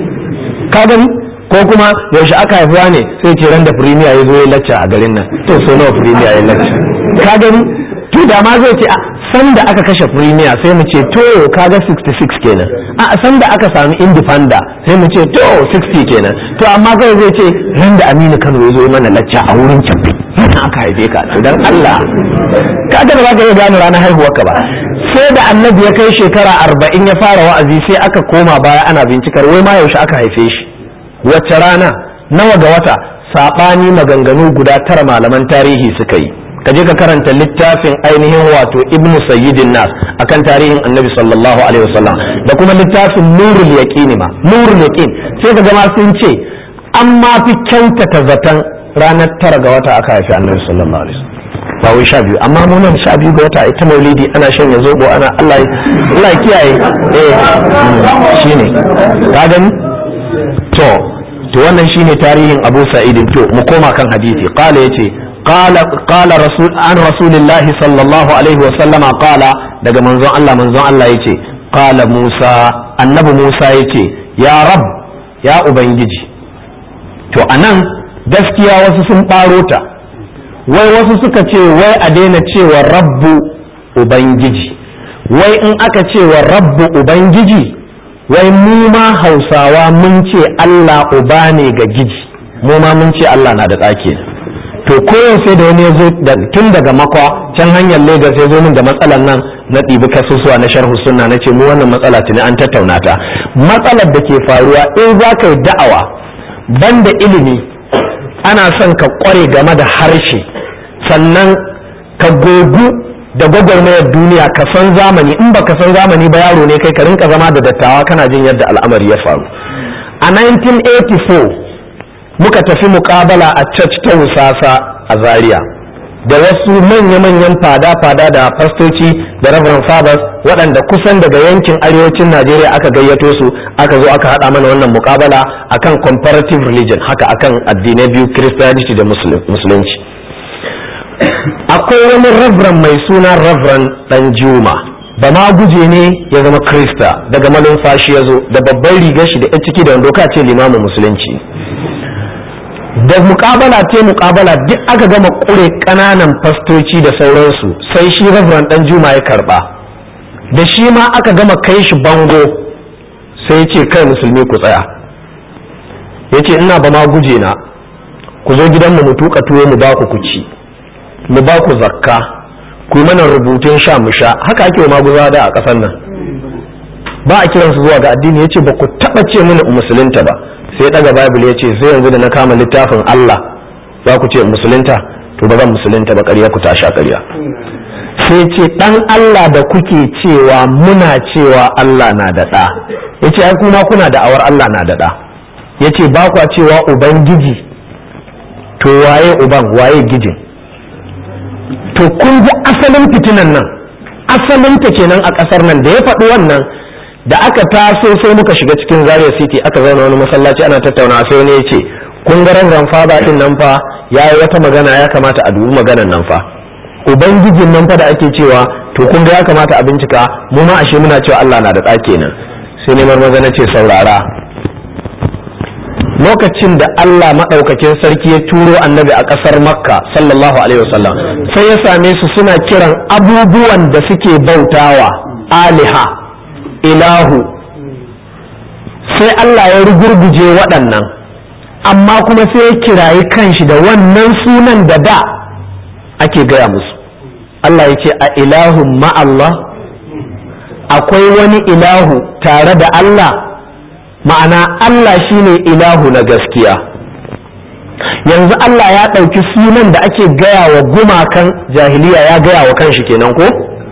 ka gani ko kuma yaushe aka haifuwa ne sai ce ran da firimiya ya zo ya lacca a garin nan to so nawa firimiya ya lacca ka gani to da ma zai ce a sanda aka kashe firimiya sai mu ce to kaga 66 kenan a sanda aka sami indifanda sai mu ce to 60 kenan to amma kai zai ce ran da Aminu Kano ya zo mana lacca a wurin cabbi yana aka haife ka to dan Allah kaga ba za ka iya gane ranar haihuwarka ba sai da annabi ya kai shekara arba'in ya fara wa'azi sai aka koma baya ana bincikar wai ma yaushe aka haife shi wacce rana nawa ga wata saɓani maganganu guda tara malaman tarihi suka yi ka je ka karanta littafin ainihin wato ibnu sayyidin nas akan tarihin annabi sallallahu alaihi wasallam da kuma littafin nurul yaqin ma nurul yaqin sai ka gama sun ce an ma fi kyautata zaton ranar tara ga wata aka haifi annabi sallallahu alaihi wasallam ba wai sha biyu amma mu nan sha biyu ga wata ita maulidi ana shan ya zobo ana Allah Allah ya kiyaye eh shine ka gani to to wannan shine tarihin Abu Sa'id to mu koma kan hadisi qala yace qala qala rasul an rasulillahi sallallahu alaihi wa sallama qala daga manzon Allah manzon Allah yace qala Musa annabi Musa yace ya rab ya ubangiji to anan gaskiya wasu sun ɓaro ta wai wasu suka ce wai a daina cewa rabbu ubangiji wai in aka cewa rabbu ubangiji wai mu ma hausawa mun ce allah uba ne ga giji mu ma mun ce allah na da tsaki to koyau sai da wani ya zo tun daga makwa can hanyar lagos ya zo min da matsalar nan na ɗibi kasusuwa na sharhu sunna na ce mu wannan matsala tuni an tattauna ta matsalar da ke faruwa in za ka yi da'awa banda ilimi ana son ka kware game da harshe sannan ka gogu da gwagwarmayar duniya ka san zamani in ba ka san zamani ba yaro ne kai ka rinka zama da dattawa kana jin yadda al'amari ya faru a 1984 muka tafi mukabala a church ta wusasa a zaria da wasu manya-manyan fada-fada da fastoci da reverend fathers waɗanda kusan daga yankin arewacin najeriya aka gayyato su aka zo aka haɗa mana wannan mukabala akan comparative religion haka akan addinai biyu christianity da musulunci akwai wani reverend mai suna reverend dan juma ba ma guje ne ya zama krista daga malumfashi ya zo da babban rigar shi da ya ciki da wando ka ce limamin musulunci da mukabala ce mukabala duk aka gama kure kananan fastoci da sauransu sai shi reverend dan juma ya karba da shi ma aka gama kai shi bango sai ya ce kai musulmi ku tsaya ya ce ina ba ma guje na ku zo gidanmu mu tuka tuwo mu ba ku ku ci mu ba ku zakka ku yi mana rubutun sha mu sha haka ake wa maguza da a ƙasar nan ba a kiransu zuwa ga addini ya ce ba ku taɓa ce mini musulunta ba sai daga bible ya ce sai yanzu da na kama littafin Allah za ku ce musulunta to ba zan musulunta ba ƙarya ku ta sha ƙarya sai ce dan Allah da kuke cewa muna cewa Allah na da ɗa ya ce ai kuma kuna da awar Allah na da ɗa ya ce ba kwa cewa ubangiji to waye uban waye gijin to kun ji asalin fitinan nan asalin ta kenan a ƙasar nan da ya faɗi wannan da aka taso sai muka shiga cikin zaria city aka zauna wani masallaci ana tattauna sai wani ya ce kun ga ran fada din nan fa ya yi wata magana ya kamata a dubi maganan nan fa ubangijin nan fa da ake cewa to kun ga ya kamata a bincika mu ma ashe muna cewa Allah na da ɗa kenan sai neman maza na ce saurara lokacin da Allah maɗaukakin sarki ya turo annabi a ƙasar makka sallallahu alaihi wasallam sai ya same su suna kiran abubuwan da suke bautawa aliha ilahu sai Allah ya rugurguje waɗannan amma kuma sai ya kirayi kanshi da wannan sunan da da ake gaya musu Allah ya ce a ilahun ma'allah akwai wani ilahu tare da Allah ma'ana Allah shine ilahu na gaskiya yanzu Allah ya ɗauki sunan da ake gaya wa gumakan jahiliya ya gaya wa kanshi kenan ko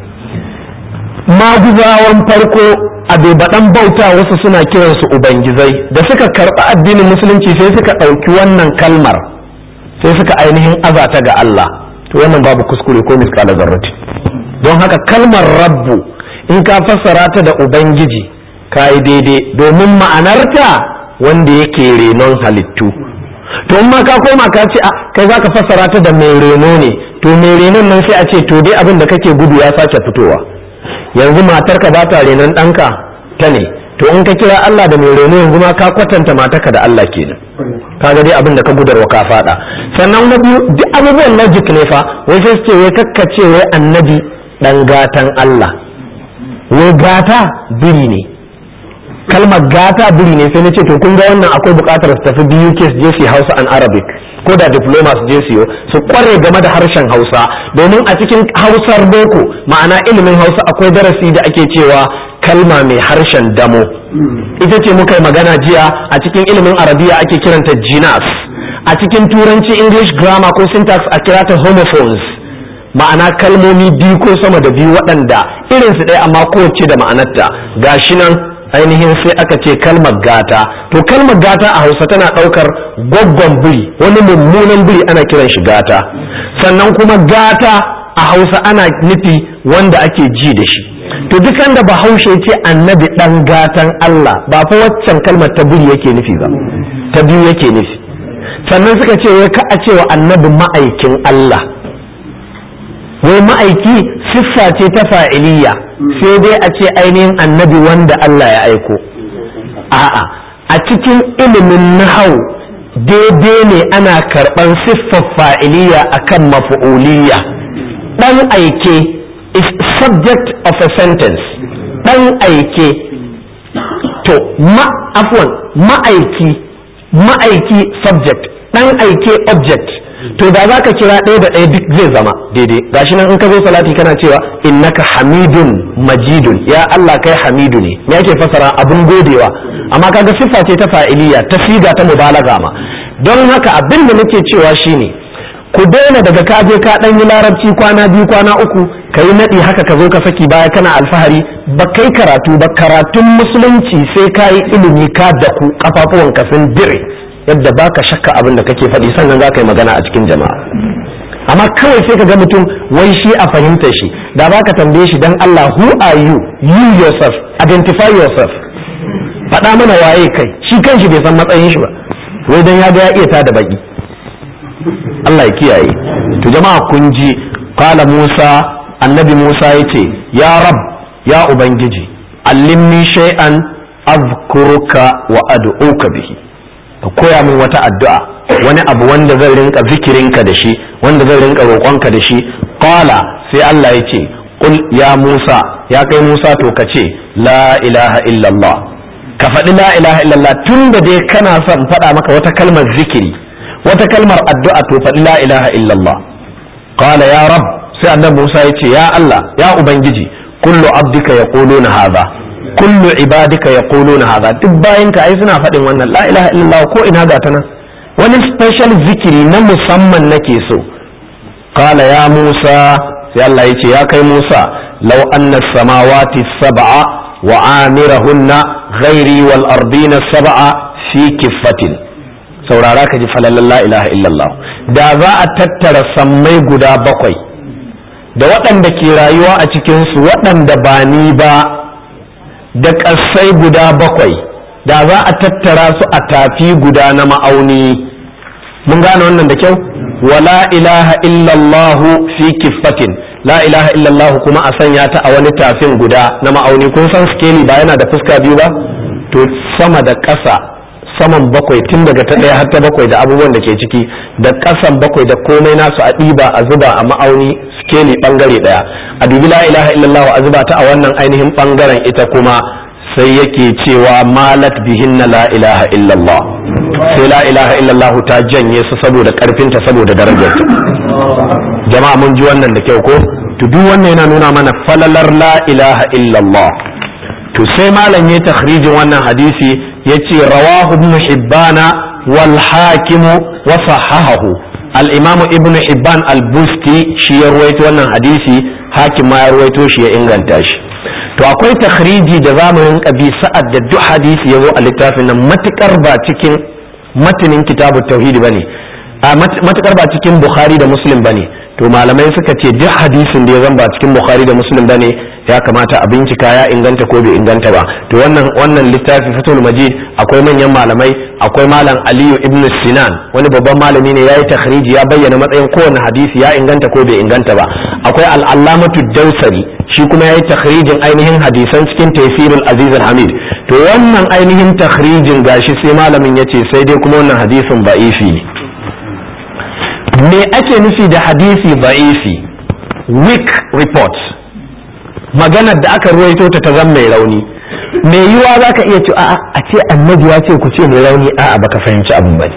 maguzawan farko a baɗan bauta wasu suna kiransu ubangizai da suka karɓi addinin musulunci sai suka ɗauki wannan kalmar sai suka ainihin azata ga Allah to wannan babu kuskure ko miskala zarrati don haka kalmar rabbu in ka fassara ta da ubangiji ka yi daidai domin ma'anarta wanda yake renon halittu to in ma ka koma ka ce kai za ka fassara ta da mai reno ne to mai renon nan sai a ce to dai abin da kake gudu ya sake fitowa yanzu matarka ba ta renon ɗanka ta ne to in ka kira Allah da mai reno yanzu ma ka kwatanta matarka da Allah kenan kaga dai abin da ka gudarwa ka fada sannan na biyu duk abubuwan logic ne fa wai sai su ce wai kakkace wai annabi dan gatan Allah wai gata biri ne kalmar gata biri ne sai na ce to kun ga wannan akwai bukatar su tafi biyu ke je su Hausa and Arabic ko da diploma su je siyo su kware game da harshen Hausa domin a cikin Hausar boko ma'ana ilimin Hausa akwai darasi da ake cewa kalma mai harshen damo ita ce muka yi magana jiya a cikin ilimin arabiya ake kiranta jinas a cikin turanci english grammar ko syntax a kirata homophones ma'ana kalmomi biyu ko sama da biyu waɗanda irinsu ɗaya amma kowace da ma'anarta gashi nan ainihin sai aka ce kalmar gata to kalmar gata a hausa tana ɗaukar gwaggon biri wani mummunan biri ana kiran shi gata sannan kuma gata a hausa ana nufi wanda ake ji da shi to duk da bahaushe ce annabi dan gatan Allah ba fa waccan kalmar ta biri yake nufi ba ta biyu yake nufi sannan suka ce wai ka a ce wa annabi ma'aikin Allah wai ma'aiki siffa ce ta fa'iliya sai dai a ce ainihin annabi wanda Allah ya aiko a'a a cikin ilimin nahau daidai ne ana karɓan siffar fa'iliya akan mafu'uliyya dan aike is subject of a sentence ɗan aike to ma afwan ma'aiki ma'aiki subject ɗan aike object to da za ka kira ɗaya da ɗaya duk zai zama daidai gashi nan in ka zo salati kana cewa innaka hamidun majidun ya Allah kai hamidu ne me yake fasara abun godewa amma kaga siffa ce ta fa'iliya ta siga ta mubalaga ma don haka abin da nake cewa shine ku daina daga ka je ka dan yi larabci kwana biyu kwana uku ka yi naɗi haka ka zo ka saki baya kana alfahari ba kai karatu ba karatun musulunci sai ka yi ilimi ka da ku kafafuwanka sun dire yadda ba ka shakka abin da kake faɗi sannan za ka yi magana a cikin jama'a amma kawai sai ka ga mutum wai shi a fahimta shi da ba ka tambaye shi dan Allah who are you you yourself identify yourself faɗa mana waye kai shi kanshi bai san matsayin shi ba wai dan ya ga ya iya tada baki Allah ya kiyaye to jama'a kun ji qala Musa annabi Musa yace ya rab ya ubangiji allimni shay'an azkuruka wa ad'uka bihi ka koya min wata addu'a wani abu wanda zan rinka zikirinka da shi wanda zan rinka roƙonka da shi qala sai Allah yace qul ya Musa ya kai Musa to ka ce la ilaha illallah ka faɗi la ilaha illallah tunda dai kana son faɗa maka wata kalmar zikiri wata kalmar addu'a to faɗi la ilaha illallah qala ya rab sai annabi Musa ya ce ya Allah ya ubangiji kullu abdika yaquluna hadha kullu ibadika yaquluna hadha duk bayan ka ai suna faɗin wannan la ilaha illallah ko ina ga ta nan wani special zikiri na musamman nake so qala ya Musa sai Allah ya ce ya kai Musa law anna samawati sab'a wa amirahunna ghairi wal ardina sab'a fi kiffatin saurara ka ji falalan la ilaha illallah da za a tattara sammai guda bakwai da waɗanda ke rayuwa a cikinsu waɗanda ba ni ba da ƙasai guda bakwai da za a tattara su a tafi guda na ma'auni mun gane wannan da kyau wala ilaha illallahu fi kiffatin la ilaha illallahu kuma a sanya ta a wani tafin guda na ma'auni kun san skeli ba yana da fuska biyu ba to sama da ƙasa saman bakwai tun daga ta ɗaya har ta bakwai da abubuwan da ke ciki da ƙasan bakwai da komai nasu a ɗiba a zuba a ma'auni skeli ɓangare ɗaya a dubi la ilaha illallah a zuba ta a wannan ainihin ɓangaren ita kuma sai yake cewa malat bihinna la ilaha illallah sai la ilaha illallah ta janye su saboda ƙarfinta saboda darajar jama'a mun ji wannan da kyau ko to duk wannan yana nuna mana falalar la ilaha illallah to sai malam ya takhrijin wannan hadisi yace rawahu ibn hibbana wal hakimu wa sahahahu al imam ibn hibban al busti shi ya ruwaito wannan hadisi hakim ma ya ruwaito shi ya inganta shi to akwai takhriji da zamanin kabi sa'ad da duk hadisi ya zo a littafin nan matukar ba cikin matanin kitabu tauhidi bane a matukar ba cikin bukhari da muslim bane to malamai suka ce duk hadisin da ya zan ba cikin bukhari da muslim bane ya kamata a bincika ya inganta ko bai inganta ba to wannan wannan littafi fatul majid akwai manyan malamai akwai malam aliyu ibn sinan wani babban malami ne ya yi takhriji ya bayyana matsayin kowane hadisi ya inganta ko bai inganta ba akwai al'allamatu dausari shi kuma ya yi takhrijin ainihin hadisan cikin tafsirul aziz hamid to wannan ainihin takhrijin gashi sai malamin ya ce sai dai kuma wannan hadisin ba'ifi ne me ake nufi da hadisi ba'ifi weak report maganar da aka ruwaito ta ta zan mai rauni me yiwa za ka iya ce a a ce annabi ya ce ku ce mai rauni a'a baka fahimci abin ba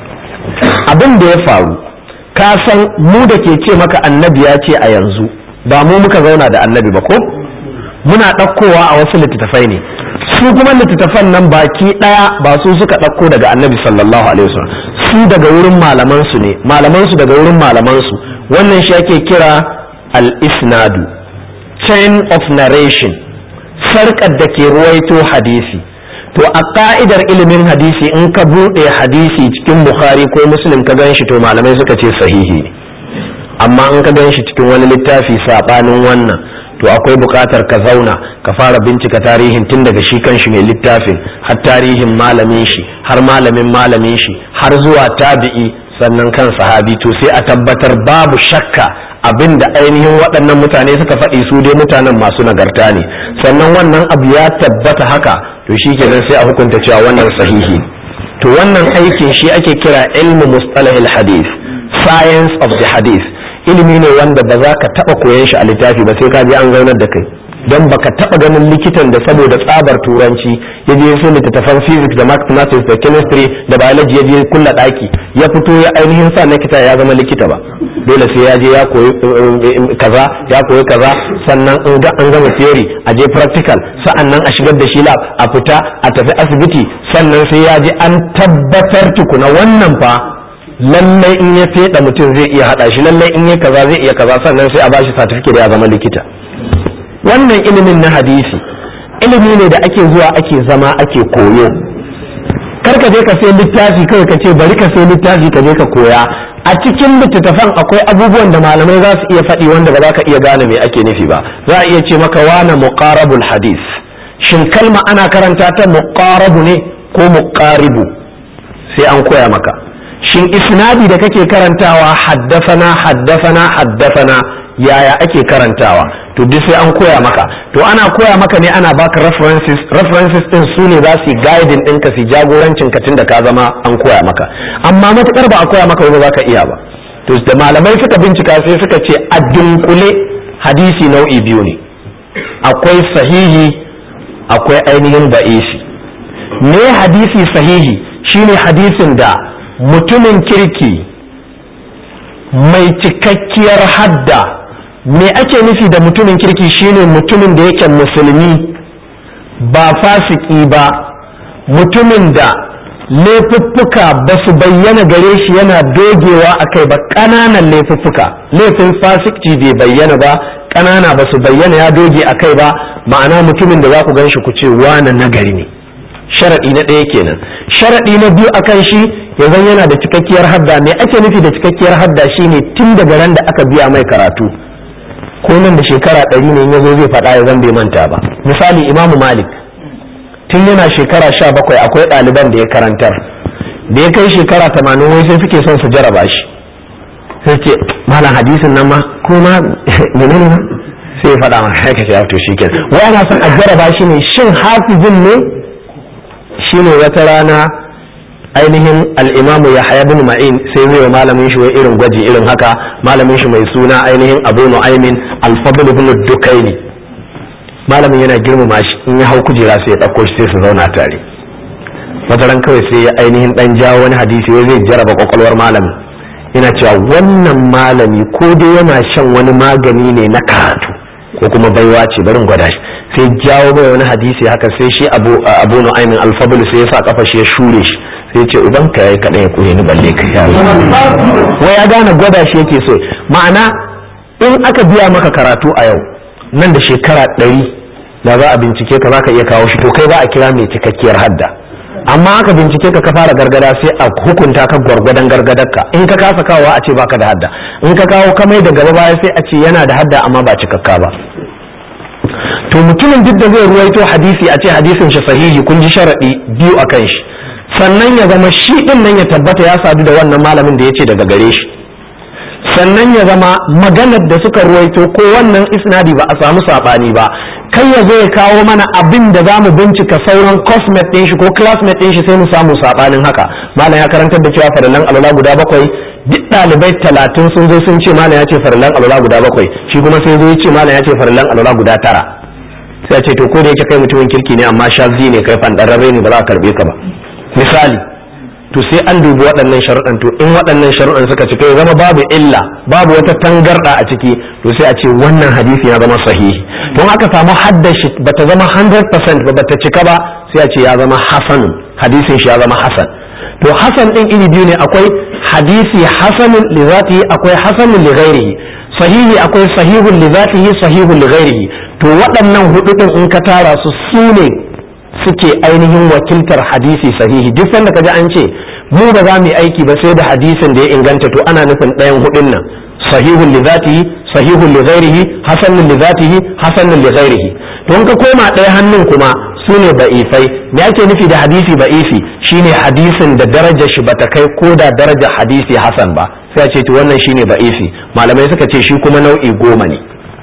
abin da ya faru ka san mu da ke ce maka annabi ya ce a yanzu ba mu muka zauna da annabi ba ko muna ɗaukowa a wasu littattafai ne su kuma littattafan nan baki ɗaya ba su suka ɗauko daga annabi sallallahu alaihi wasallam su daga wurin malaman su ne malaman su daga wurin malaman su wannan shi ake kira al-isnadu chain of narration sarkar da ke ruwaito hadisi to a ka'idar ilimin hadisi in ka buɗe hadisi cikin bukhari ko muslim ka gan shi to malamai suka ce sahihi ne amma in ka gan shi cikin wani littafi saɓanin wannan to akwai buƙatar ka zauna ka fara bincika tarihin tun daga shi kan shi mai littafin har tarihin malamin shi har malamin malamin shi har zuwa tabi'i sannan kan sahabi to sai a tabbatar babu shakka abin da ainihin waɗannan mutane suka faɗi su dai mutanen masu nagarta ne sannan wannan abu ya tabbata haka to shi kenan sai a hukunta cewa wannan sahihi to wannan aikin shi ake kira ilmu mustalahil hadith science of the hadith ilimi ne wanda ba za ka taɓa koyan shi a littafi ba sai ka je an zaunar da kai don baka taɓa ganin likitan da saboda tsabar turanci ya je sai littattafan physics da mathematics da chemistry da biology ya je kulla ɗaki ya fito ya ainihin sa likita ya zama likita ba dole sai ya je ya koyi kaza ya koyi kaza sannan in ga an gama theory a je practical sa'annan a shigar da shi lab a fita a tafi asibiti sannan sai ya je an tabbatar tukuna wannan fa lallai in ya feda mutum zai iya hada shi lallai in ya kaza zai iya kaza sannan sai a bashi certificate ya zama likita wannan ilimin na hadisi ilimi ne da ake zuwa ake zama ake koyo kar ka je ka sai littafi kawai ka ce bari ka sai littafi ka je ka koya a cikin littattafan akwai abubuwan da malamai za su iya faɗi wanda ba za ka iya gane me ake nufi ba za a iya ce maka wana muqarabul hadis shin kalma ana karanta ta muqarabu ne ko muqaribu sai an koya maka shin isnadi da kake karantawa haddafana haddafana haddafana yaya ake karantawa to duk sai an koya maka to ana koya maka ne ana baka references references din su ne za su guiding ɗinka su jagorancin ka tunda ka zama an koya maka amma matukar ba a koya maka ba za ka iya ba to da malamai suka bincika sai suka ce a dunkule hadisi nau'i biyu ne akwai sahihi akwai ainihin ba'isi me hadisi sahihi shine hadisin da mutumin kirki mai cikakkiyar hadda me ake nufi da mutumin kirki shine mutumin da yake musulmi ba fasiki ba mutumin da laifuffuka ba su bayyana gare shi yana dogewa a kai ba ƙananan laifuffuka laifin fasikci bai bayyana ba ƙanana ba su bayyana ya doge a kai ba ma'ana mutumin da za ku gan shi ku ce wane nagari ne sharaɗi na ɗaya kenan sharaɗi na biyu akan shi ya zan yana da cikakkiyar hadda me ake nufi da cikakkiyar hadda shine tun daga ran da aka biya mai karatu ko nan da shekara ɗari ne ya zo zai faɗa ya zan bai manta ba misali imamu malik tun yana shekara sha bakwai akwai ɗaliban da ya karantar da ya kai shekara tamanin wai sai suke son su jaraba shi sai ce malam hadisin nan ma ko ma menene ma sai ya faɗa ma haka ce to shi kenan wai ana son a jaraba shi ne shin hafizin ne shine wata rana ainihin al'imamu ya haya bin ma'in sai zai wa malamin shi wai irin gwaji irin haka malamin shi mai suna ainihin abu nu'aimin alfabul bin dukaini malamin yana girmama shi in ya hau kujera sai ya ɗauko shi sai su zauna tare wata ran kawai sai ya ainihin dan jawo wani hadisi wai zai jaraba kwakwalwar malamin yana cewa wannan malami ko dai yana shan wani magani ne na karatu ko kuma baiwa ce barin gwada shi sai jawo mai wani hadisi haka sai shi abu abu nu'aymin alfabul sai ya sa kafa shi ya shure shi sai ce uban ka yayi kadan ya kure ni balle ka ya wai ya gane gwada shi yake so ma'ana in aka biya maka karatu a yau nan da shekara ɗari da za a bincike ka za ka iya kawo shi to kai za a kira mai cikakkiyar hadda amma aka bincike ka ka fara gargada sai a hukunta ka gwargwadon gargadarka in ka kasa kawowa a ce baka da hadda in ka kawo kamai da gaba baya sai a ce yana da hadda amma ba cikakka ba to mutumin duk da zai ruwaito hadisi a ce hadisin shi sahihi kun ji sharaɗi biyu a kan shi sannan ya zama shi ɗin nan ya tabbata ya sadu da wannan malamin da ya ce daga gare shi sannan ya zama maganar da suka ruwaito ko wannan isnadi ba a samu saɓani ba kai ya zo ya kawo mana abin da za mu bincika sauran cosmet ɗin shi ko classmate ɗin shi sai mu samu saɓanin haka malam ya karantar da cewa farillan alwala guda bakwai duk ɗalibai talatin sun zo sun ce malam ya ce farillan alwala guda bakwai shi kuma sai zo ya ce malam ya ce farillan alwala guda tara sai a ce to ko da yake kai mutumin kirki ne amma shazi ne kai fandararre ne ba za a karbe ka ba misali to sai an dubi waɗannan sharuɗan to in waɗannan sharuɗan suka cika ya zama babu illa babu wata tangarɗa a ciki to sai a ce wannan hadisi ya zama sahihi don aka samu haddashi bata zama 100% ba bata cika ba sai a ce ya zama hasan hadisin shi ya zama hasan to hasan din iri biyu ne akwai hadisi hasanun li zatihi akwai hasanun li ghairihi sahihi akwai sahihun li zatihi sahihun li ghairihi to waɗannan hudu din in ka tara su su ne suke ainihin wakiltar hadisi sahihi duk sanda kaji an ce mu ba za mu yi aiki ba sai da hadisin da ya inganta to ana nufin ɗayan hudun nan sahihun li zatihi sahihun li ghairihi hasanun li zatihi hasanun li ghairihi to in ka koma ɗaya hannun kuma su ne ba'ifai me ake nufi da hadisi ba'ifi shine hadisin da darajar shi bata kai ko da darajar hadisi hasan ba sai a ce to wannan shine ba'ifi malamai suka ce shi kuma nau'i goma ne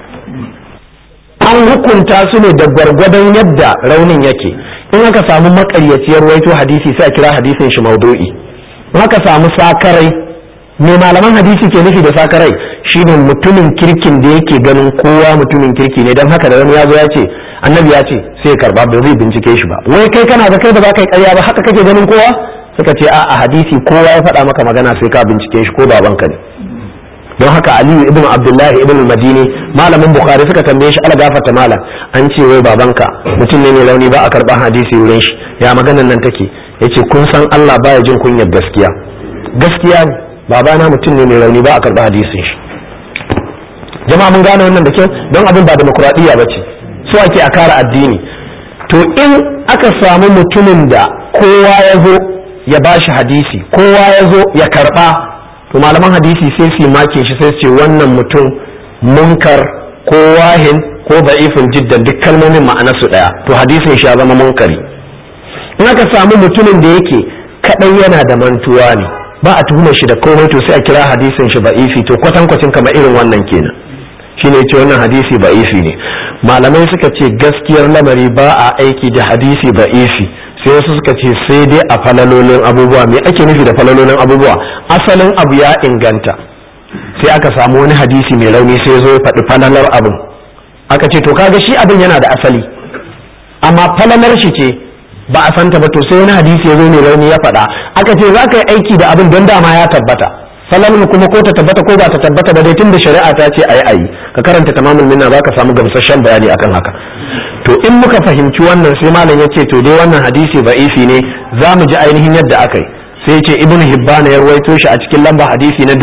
an hukunta su ne da gwargwadon yadda raunin yake in aka samu makaryaciyar waito hadisi sai a kira hadisin shi maudu'i in aka samu sakarai me malaman hadisi ke nufi da sakarai shine mutumin kirkin da yake ganin kowa mutumin kirki ne don haka da wani ya zo ya ce annabi ya ce sai ya karba ba zai bincike shi ba wai kai kana da kai ba za ka yi karya ba haka kake ganin kowa suka ce a hadisi kowa ya faɗa maka magana sai ka bincike shi ko babanka ne don haka aliyu ibn abdullahi ibn madini malamin bukhari suka tambaye shi algafata malam an ce wai babanka mutum ne mai launi ba a karban hadisi wurin shi ya maganan nan take yace kun san Allah baya jin kunyar gaskiya gaskiya ne babana mutum ne mai launi ba a karban hadisin shi jama'a mun gane wannan da kyau don abin ba demokuraɗiyya ba ce so ake a kare addini to in aka samu mutumin da kowa ya zo ya bashi hadisi kowa ya zo ya karba to malaman hadisi sai su make shi sai su ce wannan mutum munkar ko wahin ko da'ifin jiddan duk kalmomin ma'anarsu daya to hadisin shi ya zama munkari in aka samu mutumin da yake kadai yana da mantuwa ne ba a tuhumar shi da komai to sai a kira hadisin shi ba'ifi to kwatankwacin kamar irin wannan kenan shine ce wannan hadisi ba'ifi ne malamai suka ce gaskiyar lamari ba a aiki da hadisi ba'ifi sai wasu suka ce sai dai a falalolin abubuwa me ake nufi da falalolin abubuwa asalin abu ya inganta sai aka samu wani hadisi mai rauni sai zo ya faɗi falalar abin aka ce to kaga shi abin yana da asali amma falalar shi ce ba a santa ba to sai wani hadisi ya zo mai rauni ya faɗa aka ce za ka yi aiki da abin don dama ya tabbata falalar kuma ko ta tabbata ko ba ta tabbata ba dai tun da shari'a ta ce ayi ayi ka karanta tamamul minna za ka samu gamsasshen bayani akan haka to in muka fahimci wannan sai malam ya ce to dai wannan hadisi ba'ifi ne za mu ji ainihin yadda aka yi sai ce ibn hibban ya rawaito shi a cikin lamba hadisi na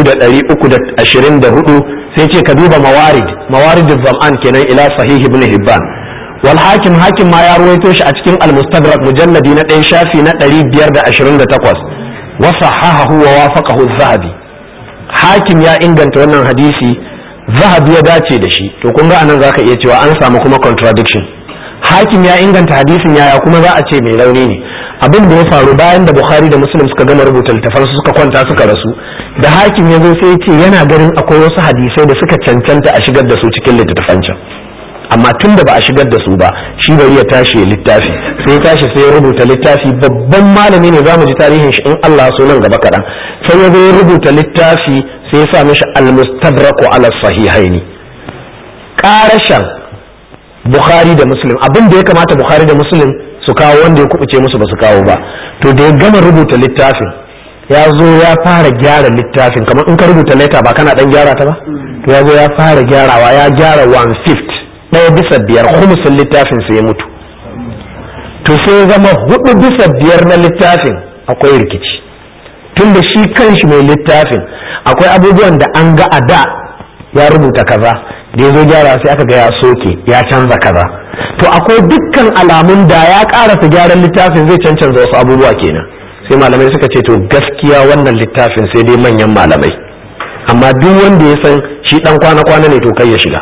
2324 sai ce ka duba mawarid mawarid zam'an kenan ila sahih ibn hibban wal hakim hakim ma ya rawaito shi a cikin al-mustadrak mujalladi na 1 shafi na 528 wa sahahahu wa wafaqahu az-zahabi hakim ya inganta wannan hadisi zahabi ya dace da shi to kun ga anan zaka iya cewa an samu kuma contradiction hakim ya inganta hadisin yaya kuma za a ce mai rauni ne abin da ya faru bayan da bukhari da muslim suka gama rubuta littafan su suka kwanta suka rasu da hakim ya zo sai ce yana ganin akwai wasu hadisai da suka cancanta a shigar da su cikin littattafan can amma tun da ba a shigar da su ba shi bari ya tashi ya littafi sai ya tashi sai ya rubuta littafi babban malami ne za mu ji tarihin shi in Allah so nan gaba kaɗan sai ya zo ya rubuta littafi sai ya sa mishi al-mustadraku ala sahihaini karashan bukhari da muslim abin da ya kamata bukhari da muslim su kawo wanda ya kubuce musu ba su kawo ba to da ya gama rubuta littafin ya zo ya fara gyara littafin kamar in ka rubuta leta ba kana dan gyara ta ba to ya zo ya fara gyarawa ya gyara one fifth ɗaya bisa biyar humusin littafin sai ya mutu to sai ya zama hudu bisa biyar na littafin akwai rikici tun da shi kanshi mai littafin akwai abubuwan da an ga a da ya rubuta kaza da ya zo gyara sai aka ga ya soke ya canza kaza to akwai dukkan alamun da ya karasa gyaran littafin zai cancanza wasu abubuwa kenan sai malamai suka ce to gaskiya wannan littafin sai dai manyan malamai amma duk wanda ya san shi dan kwana-kwana ne to kai ya shiga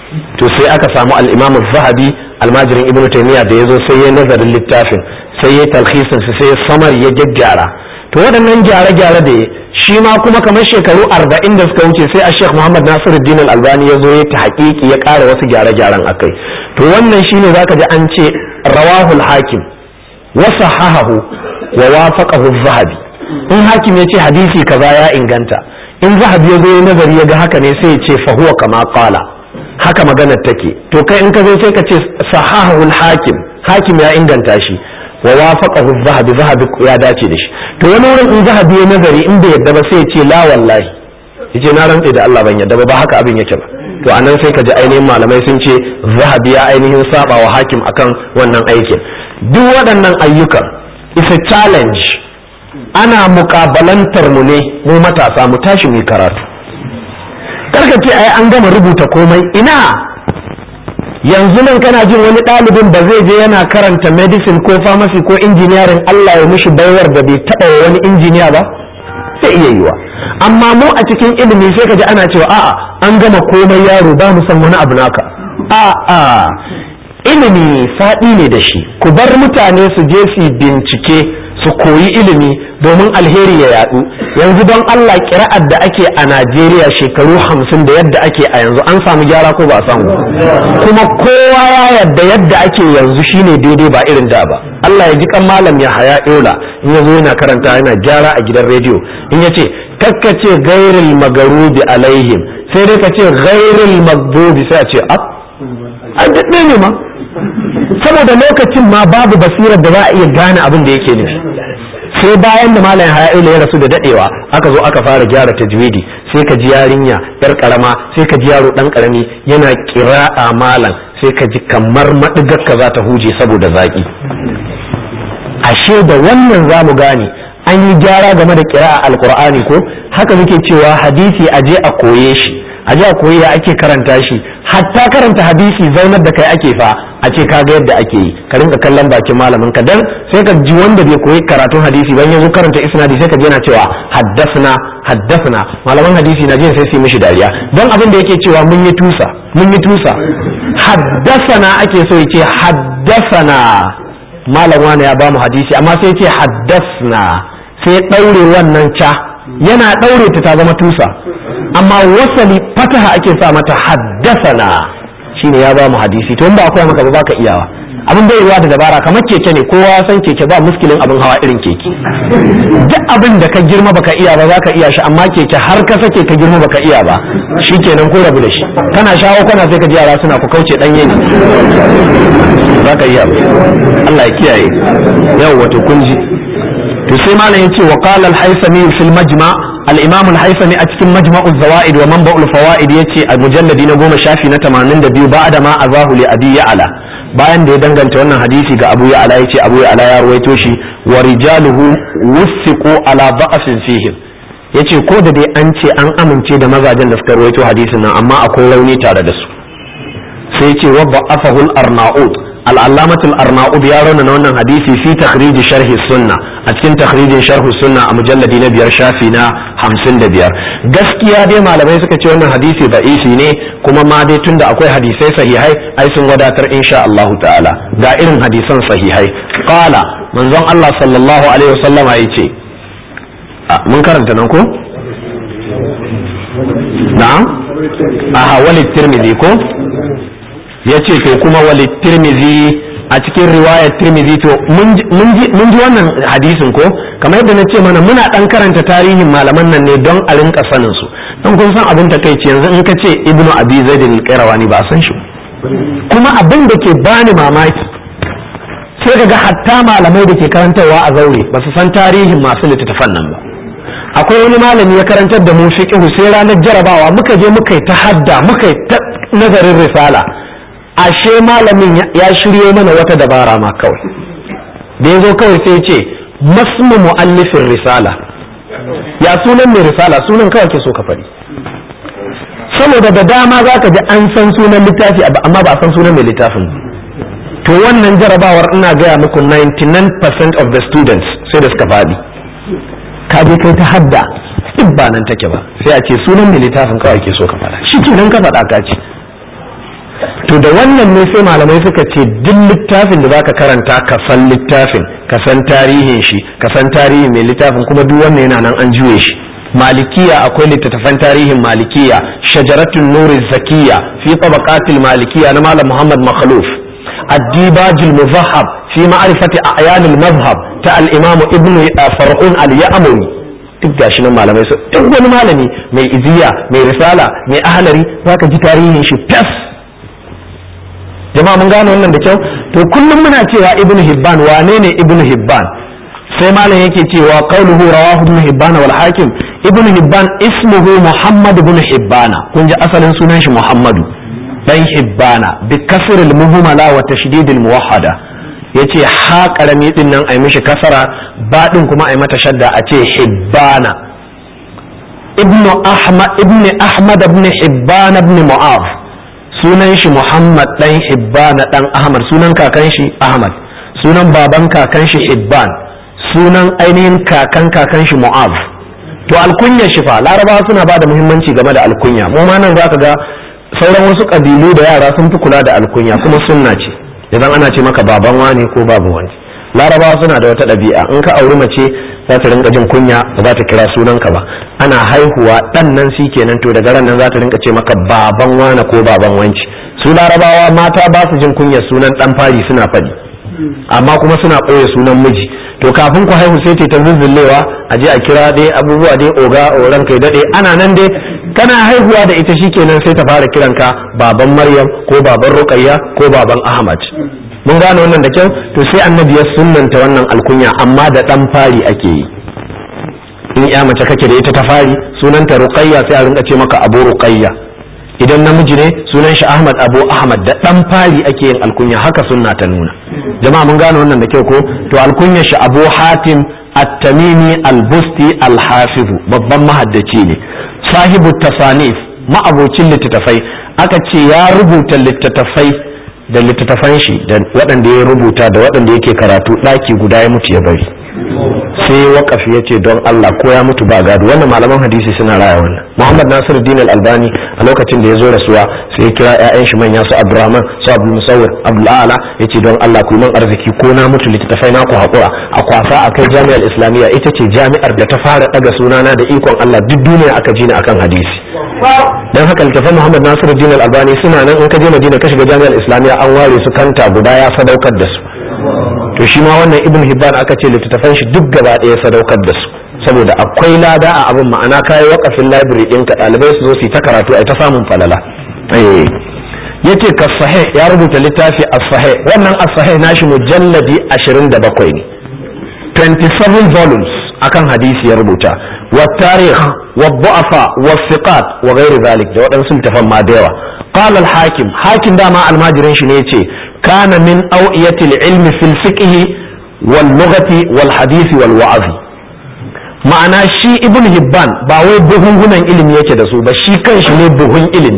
to sai aka samu al-imam zahabi almajirin ibnu taymiya da yazo sai ya nazarin littafin sai ya talhisin sai ya samar ya gyaggyara to waɗannan gyare-gyare da shi ma kuma kamar shekaru arba'in da suka wuce sai a sheikh muhammad nasiruddin al-albani ya zo ya ta haƙiƙi ya ƙara wasu gyare-gyaren akai to wannan shine zaka ji an ce rawahul hakim wa sahahahu wa wafaqahu zahabi in hakim ya ce hadisi kaza ya inganta in zahabi ya zo ya nazari ya ga haka ne sai ya ce fa huwa kama qala haka maganar take to kai in ka zo sai ka ce sahahul hakim hakim ya inganta shi wa wafaqahu zahabi zahabi ya dace da shi to wani wurin in zahabi ya nazari in bai yadda ba sai ya ce la wallahi yace na rantse da Allah ban yadda ba ba haka abin yake ba to anan sai ka ji ainihin malamai sun ce zahabi ya ainihin saba wa hakim akan wannan aikin duk waɗannan ayyukan is a challenge ana mukabalantar mu ne mu matasa mu tashi mu karatu karka ce ai an gama rubuta komai ina yanzu nan kana jin wani ɗalibin ba zai je yana karanta medicine ko pharmacy ko engineering Allah ya mishi baiwar da bai taɓa wani injiniya ba sai iya yiwa amma mu a cikin ilimi sai ka ji ana cewa a'a an gama komai yaro ba mu san wani abu naka a'a ilimi faɗi ne da shi ku bar mutane su je su bincike su koyi ilimi domin alheri ya yadu yanzu don Allah kira'ar da ake a Najeriya shekaru hamsin da yadda ake a yanzu an samu gyara ko ba samu kuma kowa ya yadda yadda ake yanzu shine daidai ba irin da ba Allah ya ji kan malam ya haya yola in ya zo yana karanta yana gyara a gidan rediyo in ya ce kakkace gairil magarubi alaihim sai dai ka ce gairil magdubi sai a ce ab an daɗe ne ma saboda lokacin ma babu basirar da za a iya gane abin da yake nufi sai bayan da malam haya'ila ya rasu da dadewa aka zo aka fara gyara tajwidi sai ka ji yarinya yar karama sai ka ji yaro dan karami yana kira'a malam sai ka ji kamar madigar ka za ta huje saboda zaki ashe da wannan za mu gane an yi gyara game da kira'a alqur'ani ko haka muke cewa hadisi aje a koye shi aje a koyi ya ake karanta shi hatta karanta hadisi zaunar da kai ake fa a ce kaga yadda ake yi ka rinka kallon bakin malamin ka dan sai ka ji wanda bai koyi karatun hadisi ban yanzu karanta isnadi sai ka ji yana cewa haddasna haddasna malaman hadisi na jin sai su mishi dariya dan abin da yake cewa mun yi tusa mun yi tusa haddasana ake so ya ce haddasana malam wani ya ba mu hadisi amma sai ce haddasna sai ɗaure wannan ca yana ɗaure ta ta zama tusa amma wasali fataha ake sa mata haddasana shine ya ba mu hadisi to in ba akwai maka ba baka iyawa abin bai ruwa da dabara kamar keke ne kowa ya san keke ba muskilin abin hawa irin keke duk abin da ka girma baka iya ba zaka iya shi amma keke har ka sake ka girma baka iya ba shikenan ko rabu da shi kana shawo kana sai ka ji yara suna ku kauce danye ne zaka iya ba Allah ya kiyaye yau wato kun ji to sai malam yace wa qala al-haythami fil majma' al-imam al-haythami a cikin majma'u zawaid wa manba'ul fawaid yace a mujalladi na goma shafi na 82 ba'da ma azahu li abi ya'la bayan da ya danganta wannan hadisi ga abu ya'la yace abu ya'la ya ruwaito shi wa rijaluhu wusiqu ala da'afin fihim yace ko da dai an ce an amince da mazajen da suka ruwaito hadisin nan amma akwai rauni tare da su sai yace wa da'afahu al-arnaud al-allamatul arnaud ya rauna wannan hadisi fi takhrij sharh sunna a cikin takhrijin sharh sunna a mujalladi na biyar shafi na hamsin da biyar gaskiya dai malamai suka ce wannan hadisi da'ifi ne kuma ma dai tunda akwai hadisai sahihai ai sun wadatar insha Allah ta'ala ga irin hadisan sahihai qala manzon Allah sallallahu alaihi wasallama yace mun karanta nan ko na'am aha walid tirmidhi ko yace to kuma walid tirmidhi a cikin riwayar tirmidhi to mun ji wannan hadisin ko kamar yadda na ce mana muna dan karanta tarihin malaman nan ne don a rinka sanin su don kun san abin takeici yanzu in ka ce ibnu abi zaid al-qayrawani ba san shi kuma abin da ke bani mamaki sai kaga hatta malamai da ke karantarwa a zaure ba su san tarihin masu littattafan nan ba akwai wani malami ya karantar da mu fiqhu sai ranar jarabawa muka je muka yi ta hadda muka yi ta nazarin risala ashe malamin ya shiryo mana wata dabara ma kawai da ya zo kawai sai ce masmu mu'allifin risala ya sunan mai risala sunan kawai ke so ka faɗi saboda da dama za ka ji an san sunan littafi amma ba a san sunan mai littafin to wannan jarabawar ina gaya muku 99% of the students sai da suka faɗi ka je kai ta hadda duk ba nan take ba sai a ce sunan mai littafin kawai ke so ka faɗa shi kenan ka faɗa ka ce to da wannan ne sai malamai suka ce duk littafin da zaka karanta ka san littafin ka san tarihin shi ka san tarihin mai littafin kuma duk wannan yana nan an juye shi malikiya akwai littattafan tarihin malikiya shajaratun nuri zakiya fi tabaqatil malikiya na malam muhammad makhluf الديباج المذهب في معرفة أعيان المذهب تا الإمام ابن فرعون اليأمني duk gashi nan malamai su duk wani malami mai iziya mai risala mai ahalari zaka ji tarihin shi tas jama'a mun gane wannan da kyau to kullum muna cewa ibnu hibban wane ne ibnu hibban sai malam yake cewa qauluhu rawahu ibnu hibban wal hakim ibnu hibban ismuhu muhammad ibn hibbana kun ji asalin sunan shi muhammadu dan hibbana bi kasr al muhmala wa tashdid al muwahhada yace ha karami din nan ai mishi kasara ba din kuma ai mata shadda a ce hibbana ibnu ahmad ibnu ahmad ibn hibban ibn mu'az sunan shi muhammad dan hibbana dan ahmad sunan kakan shi ahmad sunan baban kakan shi hibban sunan ainihin kakan kakan shi mu'az to alkunya shi fa larabawa suna ba da muhimmanci game da alkunya mu ma nan zaka ga sauran wasu kabilu da yara sun fi kula da alkunya kuma sunna ce idan ana ce maka baban wani ko babu wani larabawa suna da wata ɗabi'a in ka auri mace za ta rinka jin kunya ba za ta kira sunanka ba ana haihuwa ɗan nan shi kenan to daga ran nan za ta rinka ce maka baban wane ko baban wanci su larabawa mata ba su jin kunyar sunan ɗan fari suna faɗi amma kuma suna ɓoye sunan miji to kafin ku haihu sai ta zuzzullewa a je a kira dai abubuwa dai oga oran kai daɗe ana nan dai kana haihuwa da ita shikenan sai ta fara kiranka baban maryam ko baban ruqayya ko baban ahmad mun gane wannan da kyau to sai annabi ya sunnanta wannan alkunya amma da dan fari ake yi in ya mace kake da ita ta fari sunanta ruqayya sai a rinka ce maka abu ruqayya idan namiji ne sunan shi ahmad abu ahmad da dan fari ake yin alkunya haka sunna ta nuna jama'a mun gane wannan da kyau ko to alkunya shi abu hatim at-tamimi al-busti al-hafiz babban mahaddaci ne sahibu tasanif ma'abocin littattafai aka ce ya rubuta littattafai da littattafan shi da waɗanda ya rubuta da waɗanda yake karatu ɗaki guda ya mutu ya bari sai wakafi ya ce don Allah ko ya mutu ba gado wannan malaman hadisi suna raya wannan Muhammad Nasiru Din Al-Albani a lokacin da ya zo rasuwa sai ya kira ƴaƴan shi manya su Abdurrahman su Abdul Musawwir Abdul A'la ya ce don Allah ku yi man arziki ko na mutu littattafai na ku haƙura a kwasa a kai jami'ar Islamiyya ita ce jami'ar da ta fara ɗaga sunana da ikon Allah duk duniya aka ji ni akan hadisi dan haka littafan Muhammad Nasiru Din Al-Albani suna nan in ka je Madina ka shiga jami'ar Islamiyya an ware su kanta guda ya sadaukar da su to shi ma wannan ibn hibban aka ce littattafan shi duk gaba ɗaya sadaukar da su saboda akwai lada a abin ma'ana kayi wakafin library ɗinka ɗalibai su zo su yi ta karatu a ta samun falala yace ka sahih ya rubuta littafi as-sahih wannan as-sahih nashi mujalladi 27 ne 27 volumes akan hadisi ya rubuta wa tarikh wa du'afa wa thiqat wa ghairi zalik da waɗansu littafan ma da yawa qala al-hakim hakim dama almajirin shi ne yace kana min awiyatil ilmi fil fiqh wal lughati wal hadisi wal wa'zi ma'ana shi ibn hibban ba wai buhunhunan ilimi yake da su ba shi kanshi ne buhun ilimi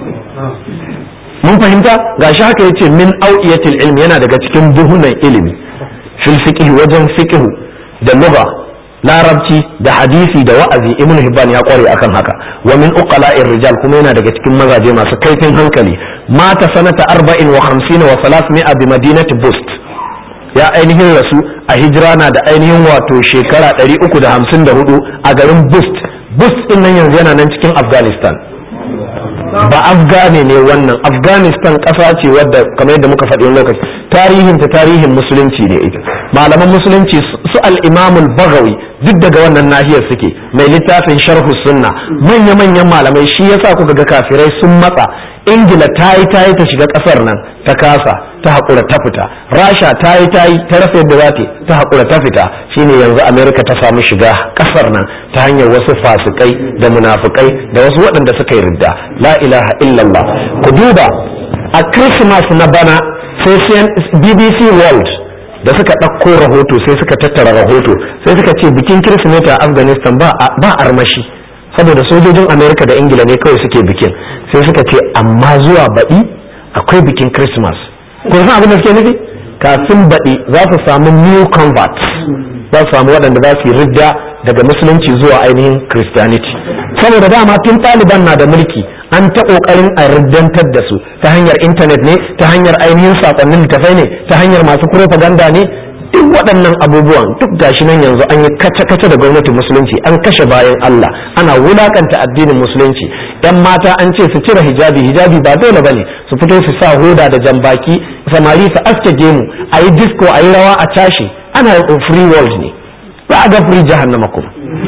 mun fahimta gashi haka yace min awiyatil ilmi yana daga cikin buhunan ilimi fil fiqh wajen fiqh da lugha larabci da hadisi da wa'azi ibn hibban ya kware akan haka wa min uqala'ir rijal kuma yana daga cikin mazaje masu kaifin hankali mata sanata 40 wa 50 wa 300 bi madinati bust ya ainihin rasu a hijira na da ainihin wato shekara 354 a garin bust bust din nan yanzu yana nan cikin afghanistan ba afghani ne wannan afghanistan ƙasa ce wadda kamar yadda muka faɗi lokaci tarihin ta tarihin musulunci ne ita malaman musulunci su al-imam al-baghawi duk daga wannan nahiyar suke mai littafin sharhu sunna manya-manyan malamai shi yasa kuka ga kafirai sun matsa ingila ta yi ta yi ta shiga kasar nan ta kasa ta haƙura ta fita rasha ta yi ta yi ta rasa yadda za ta ta haƙura ta fita shine yanzu amerika ta samu shiga kasar nan ta hanyar wasu fasikai da munafukai da wasu waɗanda suka yi ridda la ilaha illallah ku duba a christmas na bana sai bbc world da suka ɗauko rahoto sai suka tattara rahoto sai suka ce bikin kirsimeti a afghanistan ba armashi saboda sojojin amerika da ingila ne kawai suke bikin sai suka ce amma zuwa baɗi akwai bikin christmas ko san abin da suke nufi kafin baɗi za su samu new converts za su samu waɗanda za su yi ridda daga musulunci zuwa ainihin christianity saboda dama tun ɗaliban na da mulki an ta ƙoƙarin a riddantar da su ta hanyar intanet ne ta hanyar ainihin saƙonnin littafai ne ta hanyar masu propaganda ne duk waɗannan abubuwan duk gashi nan yanzu an yi kace-kace da gwamnatin musulunci an kashe bayan Allah ana wulakanta addinin musulunci yan mata an ce su cire hijabi hijabi ba dole bane su fito su sa hoda da jambaki samari su aske gemu a yi disco a yi rawa a tashi ana yin free world ne ba a ga free jahannama kuma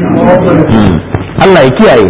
Allah ya kiyaye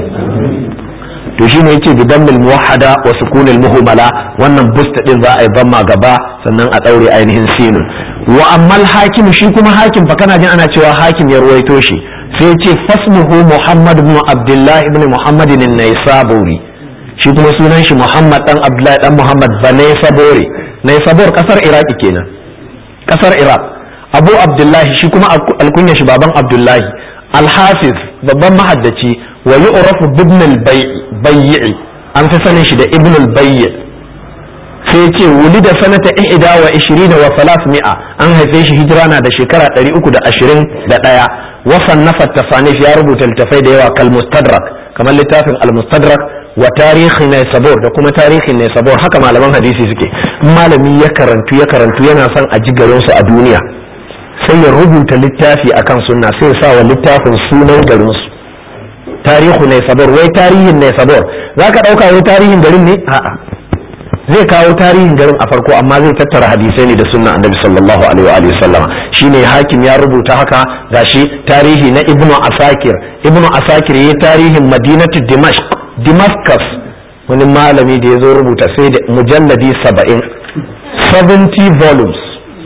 to shine yace bi dammil muwahhada wa sukunil muhmala wannan busta din za a yi bamma gaba sannan a daure ainihin sinun wa ammal hakim shi kuma hakim fa kana jin ana cewa hakim ya ruwaito shi sai yace fasmuhu muhammad ibn abdullah ibn muhammad an-naisaburi shi kuma sunan shi muhammad dan abdullah dan muhammad banai sabori naisabur kasar iraki kenan kasar iraq abu abdullahi shi kuma alkunya shi baban abdullahi alhafiz babban mahaddaci wa yu'rafu ibn al-bay'i an fi sanin shi da ibn al-bay'i sai ya ce wuli da sanata ihda wa ishirin wa mi'a an haife shi hijira na da shekara ɗari uku da ashirin da ɗaya wasan na tafanif ya rubuta littafai da yawa kal mustadrak kamar littafin al mustadrak wa tarihi ne sabor da kuma tarihi ne sabor haka malaman hadisi suke malami ya karantu ya karantu yana son a ji garinsu a duniya sai ya rubuta littafi akan sunna sai ya sa wa littafin sunan garinsu tarihu ne sabor wai tarihin ne sabor za ka ɗauka wai tarihin garin ne a'a zai kawo tarihin garin a farko amma zai tattara hadisai ne da sunna annabi sallallahu alaihi wa sallam shine hakim ya rubuta haka gashi tarihi na ibnu asakir ibnu asakir yayi tarihin madinatu dimashq damascus wani malami da ya zo rubuta sai da mujalladi 70 70 volumes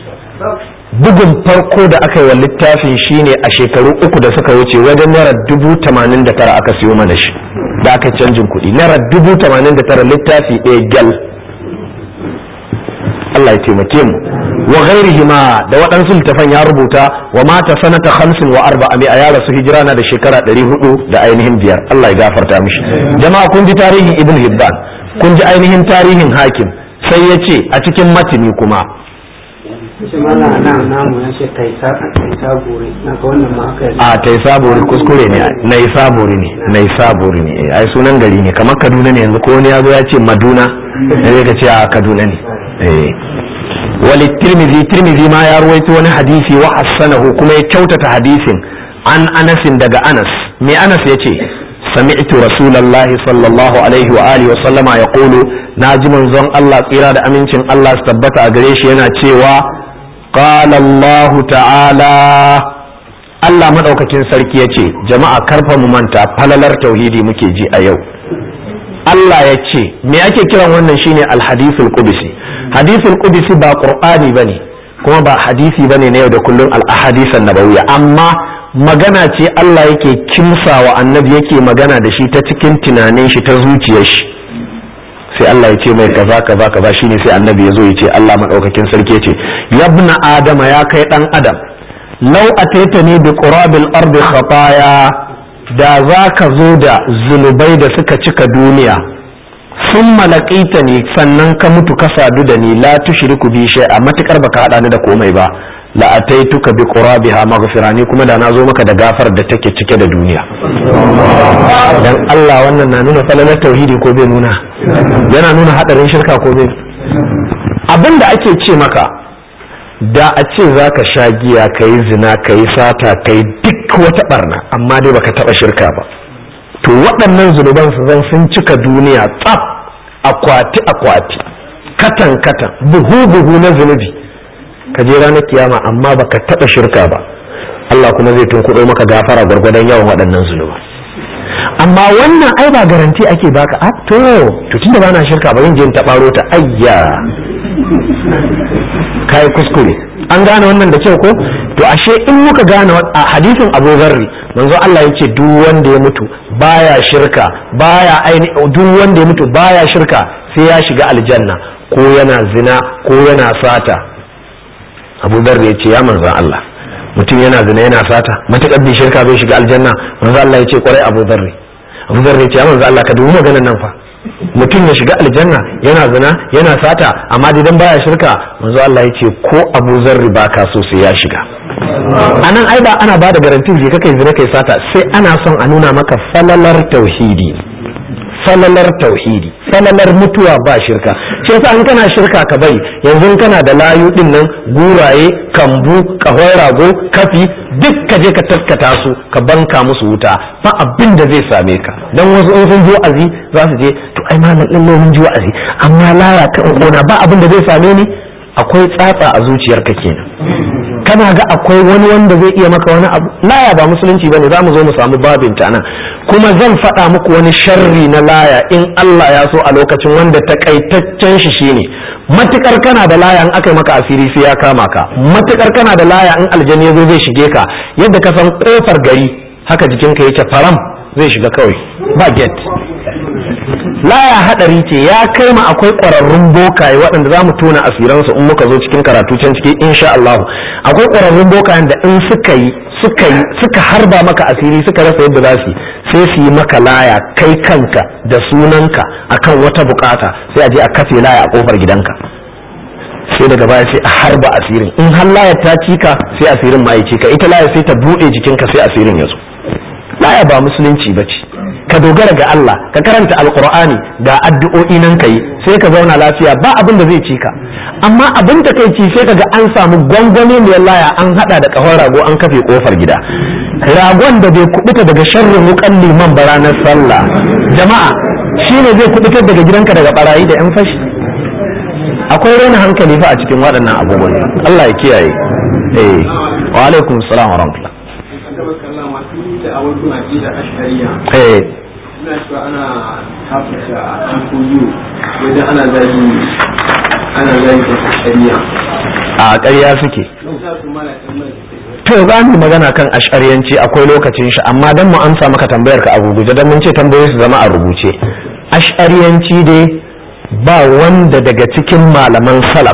bugun farko da aka yi wa littafin shine a shekaru uku da suka wuce wajen naira dubu tamanin da tara aka siyo mana shi da aka canjin kuɗi naira dubu tamanin da tara littafi ɗaya gyal Allah ya taimake mu wa ghairihi ma da waɗansu littafan ya rubuta wa mata sanata hamsin wa arba'a mai a ya rasu hijira na da shekara ɗari hudu da ainihin biyar Allah ya gafarta mishi jama'a kun ji tarihin ibn hibban kun ji ainihin tarihin hakim sai ya ce a cikin matini kuma shi mana nan namu ya ce kai sa kai sabore na ga wannan ma aka yi a tai sabori kuskure ne nai sabori ne nai sabori ne ai sunan gari ne kamar kaduna ne yanzu ko wani ya zo ya ce maduna sai ka ce a kaduna ne eh wali tirmidhi tirmidhi ma ya ruwaito wani hadisi wa hassanahu kuma ya kyautata hadisin an anasin daga anas me anas ya ce sami'tu rasulallahi sallallahu alaihi wa alihi wa sallama yaqulu naji manzon Allah tsira da amincin Allah su tabbata a gare shi yana cewa qala Allah ta'ala Allah madaukakin sarki ya ce jama'a karfa mu manta falalar tauhidi muke ji a yau Allah ya ce me ake kiran wannan shine alhadithul qudsi hadithul qudsi ba qur'ani bane kuma ba hadisi bane na yau da kullun al ahadithan nabawiyya amma magana ce Allah yake kimsawa annabi yake magana da shi ta cikin tunanin shi ta zuciyar shi sai Allah ya ce mai kaza kaza kaza shine sai annabi ya zo ya ce Allah madaukakin sarki ya ce yabna adama ya kai dan adam law ataitani bi qurabil ardi khataya da za ka zo da zunubai da suka cika duniya sun malakaita ne sannan ka mutu ka sadu da ni la tushriku bi a matukar baka hada ni da komai ba la ataituka bi qurabiha maghfira ni kuma da na zo maka da gafar da take cike da duniya dan Allah wannan na nuna falalar tauhidi ko bai nuna yana nuna hadarin shirka ko bai abin da ake ce maka da a ce za ka sha giya ka yi zina ka yi sata ka yi duk wata barna amma dai baka taba shirka ba to waɗannan zunuban su zan sun cika duniya tsaf akwati akwati katan katan buhu buhu na zunubi ka je ranar kiyama amma baka taba shirka ba Allah kuma zai tunkuɗo maka gafara gwargwadon yawan waɗannan zunuba amma wannan ai ba garanti ake baka a to to tunda ba na shirka ba yin je ta ɓaro ta ayya kai kuskure an gane wannan da kyau ko to ashe in muka gane a hadisin Abu Zarri manzo Allah yace duk wanda ya mutu baya shirka baya aini duk wanda ya mutu baya shirka sai ya shiga aljanna ko yana zina ko yana sata Abu Zarri yace ya manzo Allah mutum yana zina yana sata matakar bai shirka bai shiga aljanna manzo Allah yace kwarai Abu Zarri Abu Zarri yace ya manzo Allah ka dubi maganar nan fa mutum ya shiga aljanna yana zina yana sata amma idan baya shirka manzo Allah ya ce ko Abu Zarri ba ka so sai ya shiga anan ai ba ana bada garantin je kai zina kai sata sai ana son a nuna maka falalar tauhidi falalar tauhidi falalar mutuwa ba shirka shi yasa in kana shirka ka bari yanzu kana da layu din nan guraye kambu kahon rago kafi duk ka je ka taskata su ka banka musu wuta ba abin da zai same ka dan wasu in sun ji wa'azi za su je to ai malam din mun ji wa'azi amma laya kan kona ba abin da zai same ni akwai tsatsa a zuciyarka kenan kana ga akwai wani wanda zai iya maka wani abu laya ba musulunci bane za mu zo mu samu babin ta nan kuma zan faɗa muku wani sharri na laya in Allah ya so a lokacin wanda takaitaccen shi shine matukar kana da laya in aka yi maka asiri sai ya kama ka matukar kana da laya in aljani ya zo zai shige ka yadda ka san kofar gari haka jikinka yake faram zai shiga kawai ba get laya hadari ce ya kai ma akwai ƙwararrun bokaye waɗanda za mu tona asiransu in muka zo cikin karatu can ciki insha Allah akwai ƙwararrun bokayen da in suka yi suka yi suka harba maka asiri suka rasa yadda za su sai su yi maka laya kai kanka da sunanka akan wata bukata sai a je a kafe laya a kofar gidanka sai daga baya sai a harba asirin in har layar ta cika sai asirin ma ya cika ita laya sai ta buɗe jikinka sai asirin ya zo laya ba musulunci ba ce ka dogara ga Allah ka karanta alkur'ani ga addu'o'i nan kai sai ka zauna lafiya ba abin da zai ci ka amma abin da kai ci sai kaga an samu gwangwani mai laya an hada da kahon rago an kafe kofar gida ragon da bai kubuta daga sharrin wukan liman ba ranar sallah jama'a shine zai kubutar daga gidanka daga barayi da yan fashi akwai raina hankali fa a cikin waɗannan abubuwan Allah ya kiyaye eh wa alaikum salam wa rahmatullah eh ina cewa ana kafirta a cikin wajen ana zagi ana zagi da shari'a a ƙarya suke to za mu magana kan ashariyanci akwai lokacin shi amma dan mu amsa maka tambayar ka a gurguje dan mun ce tambayoyi su zama a rubuce ashariyanci dai ba wanda daga cikin malaman salaf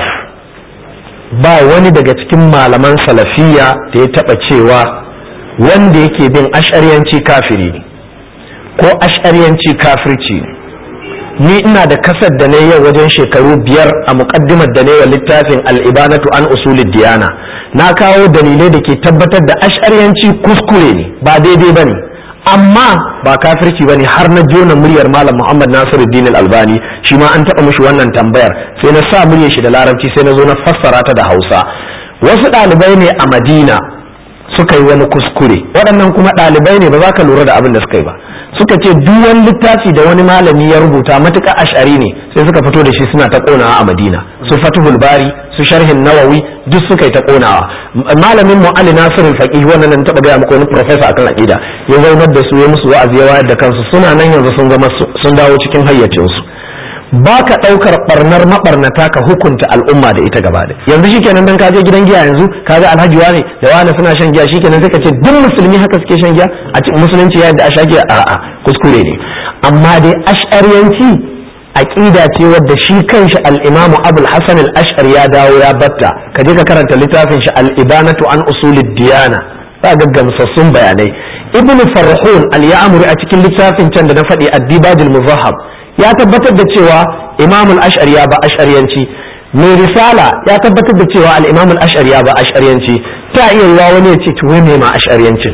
ba wani daga cikin malaman salafiya da ya taba cewa wanda yake bin ashariyanci kafiri ne ko ashariyanci kafirci ni ina da kasar da na yau wajen shekaru biyar a muƙaddimar da na wa littafin al'ibanatu an usulid diyana na kawo dalilai da ke tabbatar da ashariyanci kuskure ne ba daidai ba ne amma ba kafirci ba ne har na jona muryar malam muhammad nasiruddin albani shi ma an taɓa mishi wannan tambayar sai na sa muryar shi da larabci sai na zo na fassara ta da hausa wasu ɗalibai ne a madina suka yi wani kuskure waɗannan kuma ɗalibai ne ba za ka lura da abin da suka yi ba suka ce duk wani littafi da wani malami ya rubuta matuƙa ashari ne sai suka fito da shi suna ta ƙonawa a madina su fatihul bari su sharhin nawawi duk suka yi ta ƙonawa malamin mu ali nasirul faqih wannan nan taɓa gaya muku wani professor akan aqida ya zaunar da su ya musu wa'azi ya wayar da kansu suna nan yanzu sun zama sun dawo cikin hayyacinsu ba ka ɗaukar ɓarnar maɓarnata ka hukunta al'umma da ita gaba yanzu shikenan dan ka je gidan giya yanzu ka ga alhaji wane da wane suna shan giya shikenan sai ka ce duk musulmi haka suke shan giya a cikin musulunci yadda a sha giya a'a kuskure ne amma dai ash'ariyanci aqida ce wadda shi kanshi al-Imam Abul Hasan al-Ash'ari ya dawo ya batta ka je ka karanta littafin shi al-Ibanatu an usulid diyana za ga gamsassun bayanai Ibn Farhun al-Ya'muri a cikin littafin can da na faɗi ad-Dibajul Muzahhab ya tabbatar da cewa imam al-ash'ari ya ba ash'ariyanci mai risala ya tabbatar da cewa al-imam al-ash'ari ya ba ash'ariyanci ta iya yiwa wani ya ce to wai me ma ash'ariyancin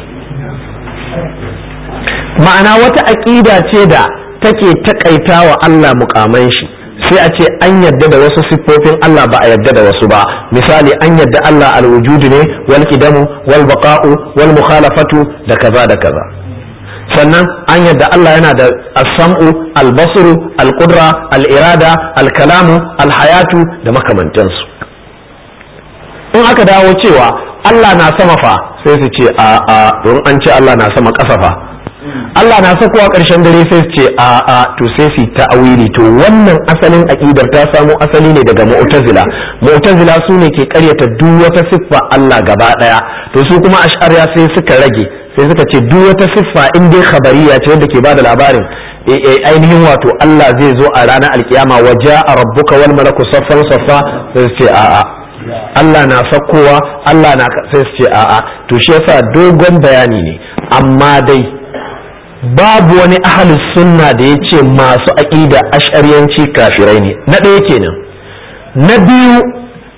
ma'ana wata aqida ce da take takaita wa Allah mukaman shi sai a ce an yadda da wasu siffofin Allah ba a yadda da wasu ba misali an yadda Allah al-wujudu ne wal qidamu wal baqa'u wal mukhalafatu da kaza da kaza sannan an yadda Allah yana da as-sam'u al-basru al-qudra al-irada al-kalamu al-hayatu da makamantansu in aka dawo cewa Allah na sama fa sai su ce a a don an ce Allah na sama ƙasa fa Allah na sakowa ƙarshen dare sai su ce a a to sai su ta'awili to wannan asalin aqidar ta samo asali ne daga mu'tazila mu'tazila su ne ke ƙaryata duk wata siffa Allah gaba ɗaya to su kuma ash'ariya sai suka rage sai suka ce duk wata siffa in dai khabariya ce wanda ke bada labarin ainihin wato Allah zai zo a ranar alkiyama wa ja'a rabbuka wal malaku saffan saffa sai su ce a'a Allah na sakkowa Allah na sai su ce a'a to shi yasa dogon bayani ne amma dai babu wani ahlus sunna da ya ce masu aqida ash'ariyanci kafirai ne na ɗaya kenan na biyu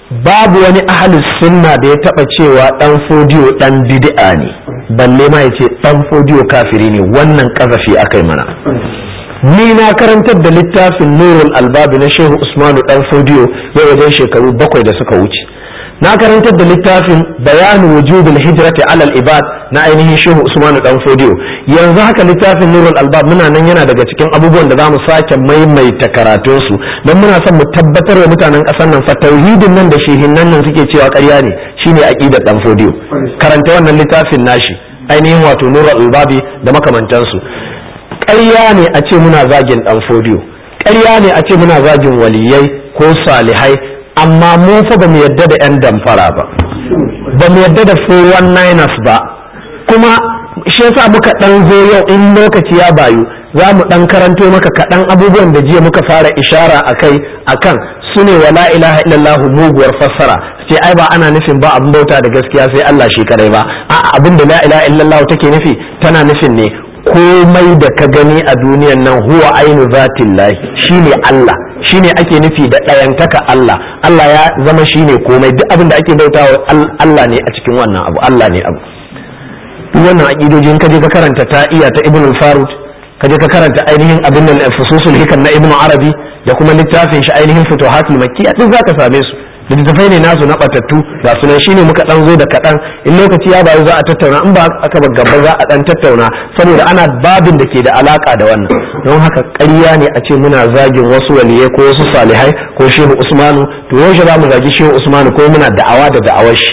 babu wani ahalus sunna da ya taba cewa dan fodiyo dan bid'a ne balle ma yace dan fodiyo kafiri ne wannan kazafi akai mana ni na karantar da littafin nurul albabi na shehu usmanu dan fodiyo ya wajen shekaru bakwai da suka wuce na karantar da littafin bayanu wujubul hijrati alal ibad na ainihin shehu usmanu dan fodiyo yanzu haka littafin nurul albab muna nan yana daga cikin abubuwan da zamu sake maimaita karatun su don muna son mu tabbatar wa mutanen kasar nan fa tauhidin nan da shehinnan nan suke cewa ƙarya ne shine aqidar dan fodiyo karanta wannan littafin nashi ainihin wato nurul albabi da makamantansu ƙarya ne a ce muna zagin dan fodiyo ƙarya ne a ce muna zagin waliyai ko salihai amma mu fa ba mu yadda da 'yan damfara ba ba mu yadda da 419ers ba kuma shi yasa muka dan zo yau in lokaci ya bayu za mu dan karanto maka kaɗan abubuwan da jiya muka fara ishara a kai akan su ne wa la ilaha illallah muguwar fassara ce ai ba ana nufin ba abin bauta da gaskiya sai Allah shi kadai ba a abin da la ilaha illallah take nufi tana nufin ne komai da ka gani a duniyan nan huwa ainu zatillahi shine Allah shine ake nufi da ɗayantaka Allah Allah ya zama shine komai duk abin da ake bautawa Allah ne a cikin wannan abu Allah ne abu duk wannan aqidojin ka je ka karanta ta iya ta Ibn al-Farud ka je ka karanta ainihin abin nan fususul hikam na Ibn Arabi da kuma littafin shi ainihin futuhatul makkiyya duk zaka same su littattafai ne nasu na batattu ga sunan shine muka dan zo da kaɗan in lokaci ya bayu za a tattauna in ba aka ba gaba za a dan tattauna saboda ana babin da ke da alaka da wannan don haka ƙarya ne a ce muna zagin wasu waliyai ko wasu salihai ko shehu usmanu to yaushe za mu zagi shehu usmanu ko muna da'awa da da'awar shi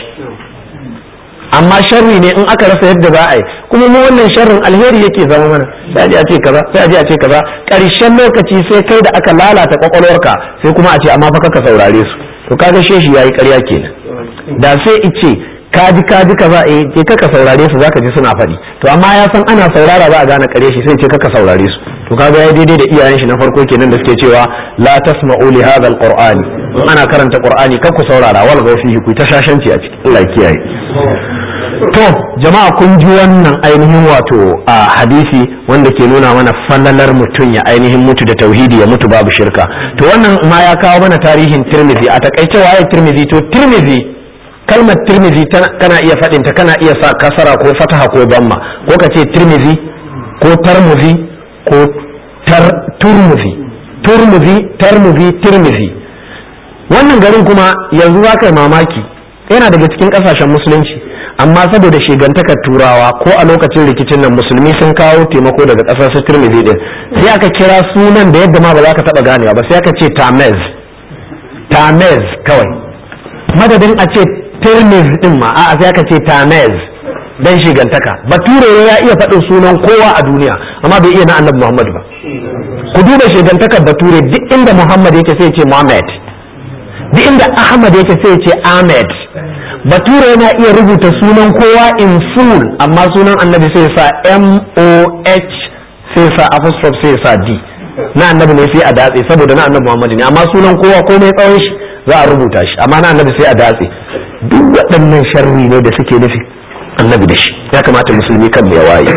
amma sharri ne in aka rasa yadda za a yi kuma mu wannan sharrin alheri yake zama mana sai a je a ce kaza sai a je a ce kaza ƙarshen lokaci sai kai da aka lalata kwakwalwarka sai kuma a ce amma fa ka saurare su to kaga sheshi yayi ƙarya kenan da sai ice kaji kaji kaza eh ke kaka saurare su zaka ji suna faɗi to amma ya san ana saurara za a gane ƙarya shi sai ce kaka saurare su to kaga yayi daidai da iyayen shi na farko kenan da suke cewa la tasma'u li hadha alqur'ani in ana karanta qur'ani kar ku saurara wal fihi ku ta shashanci a ciki Allah kiyaye to jama'a kun ji wannan ainihin wato a hadisi wanda ke nuna mana fallalar mutum ya ainihin mutu da tauhidi ya mutu babu shirka to wannan ma ya kawo mana tarihin tirmidhi a takaice waye tirmidhi to tirmidhi kalmar tirmidhi kana iya faɗinta kana iya sa kasara ko fataha ko damma ko ka ce tirmidhi ko tarmudhi ko tar turmudhi turmudhi tarmudhi tirmidhi wannan garin kuma yanzu za ka yi mamaki yana daga cikin ƙasashen musulunci amma saboda shigantakar turawa ko a lokacin rikicin nan musulmi sun kawo taimako daga ƙasar su tirmidhi din sai aka kira sunan da yadda ma ba za ka taɓa ganewa ba sai aka ce tamez tamez kawai madadin a ce tirmiz din ma a'a sai aka ce tamez dan shigantaka bature ya iya faɗin sunan kowa a duniya amma bai iya na annabi muhammad ba ku duba shigantakar bature duk inda muhammad yake sai ce muhammad duk inda ahmad yake sai ce ahmed bature yana iya rubuta sunan kowa in full amma sunan annabi sai sa m-o-h sai sa apostrophe sai sa d na annabi ne sai a datse saboda na annabi muhammad ne amma sunan kowa komai tsawon shi za a rubuta shi amma na annabi sai a datse duk waɗannan sharri ne da suke nufi annabi da shi ya kamata musulmi kan ya waye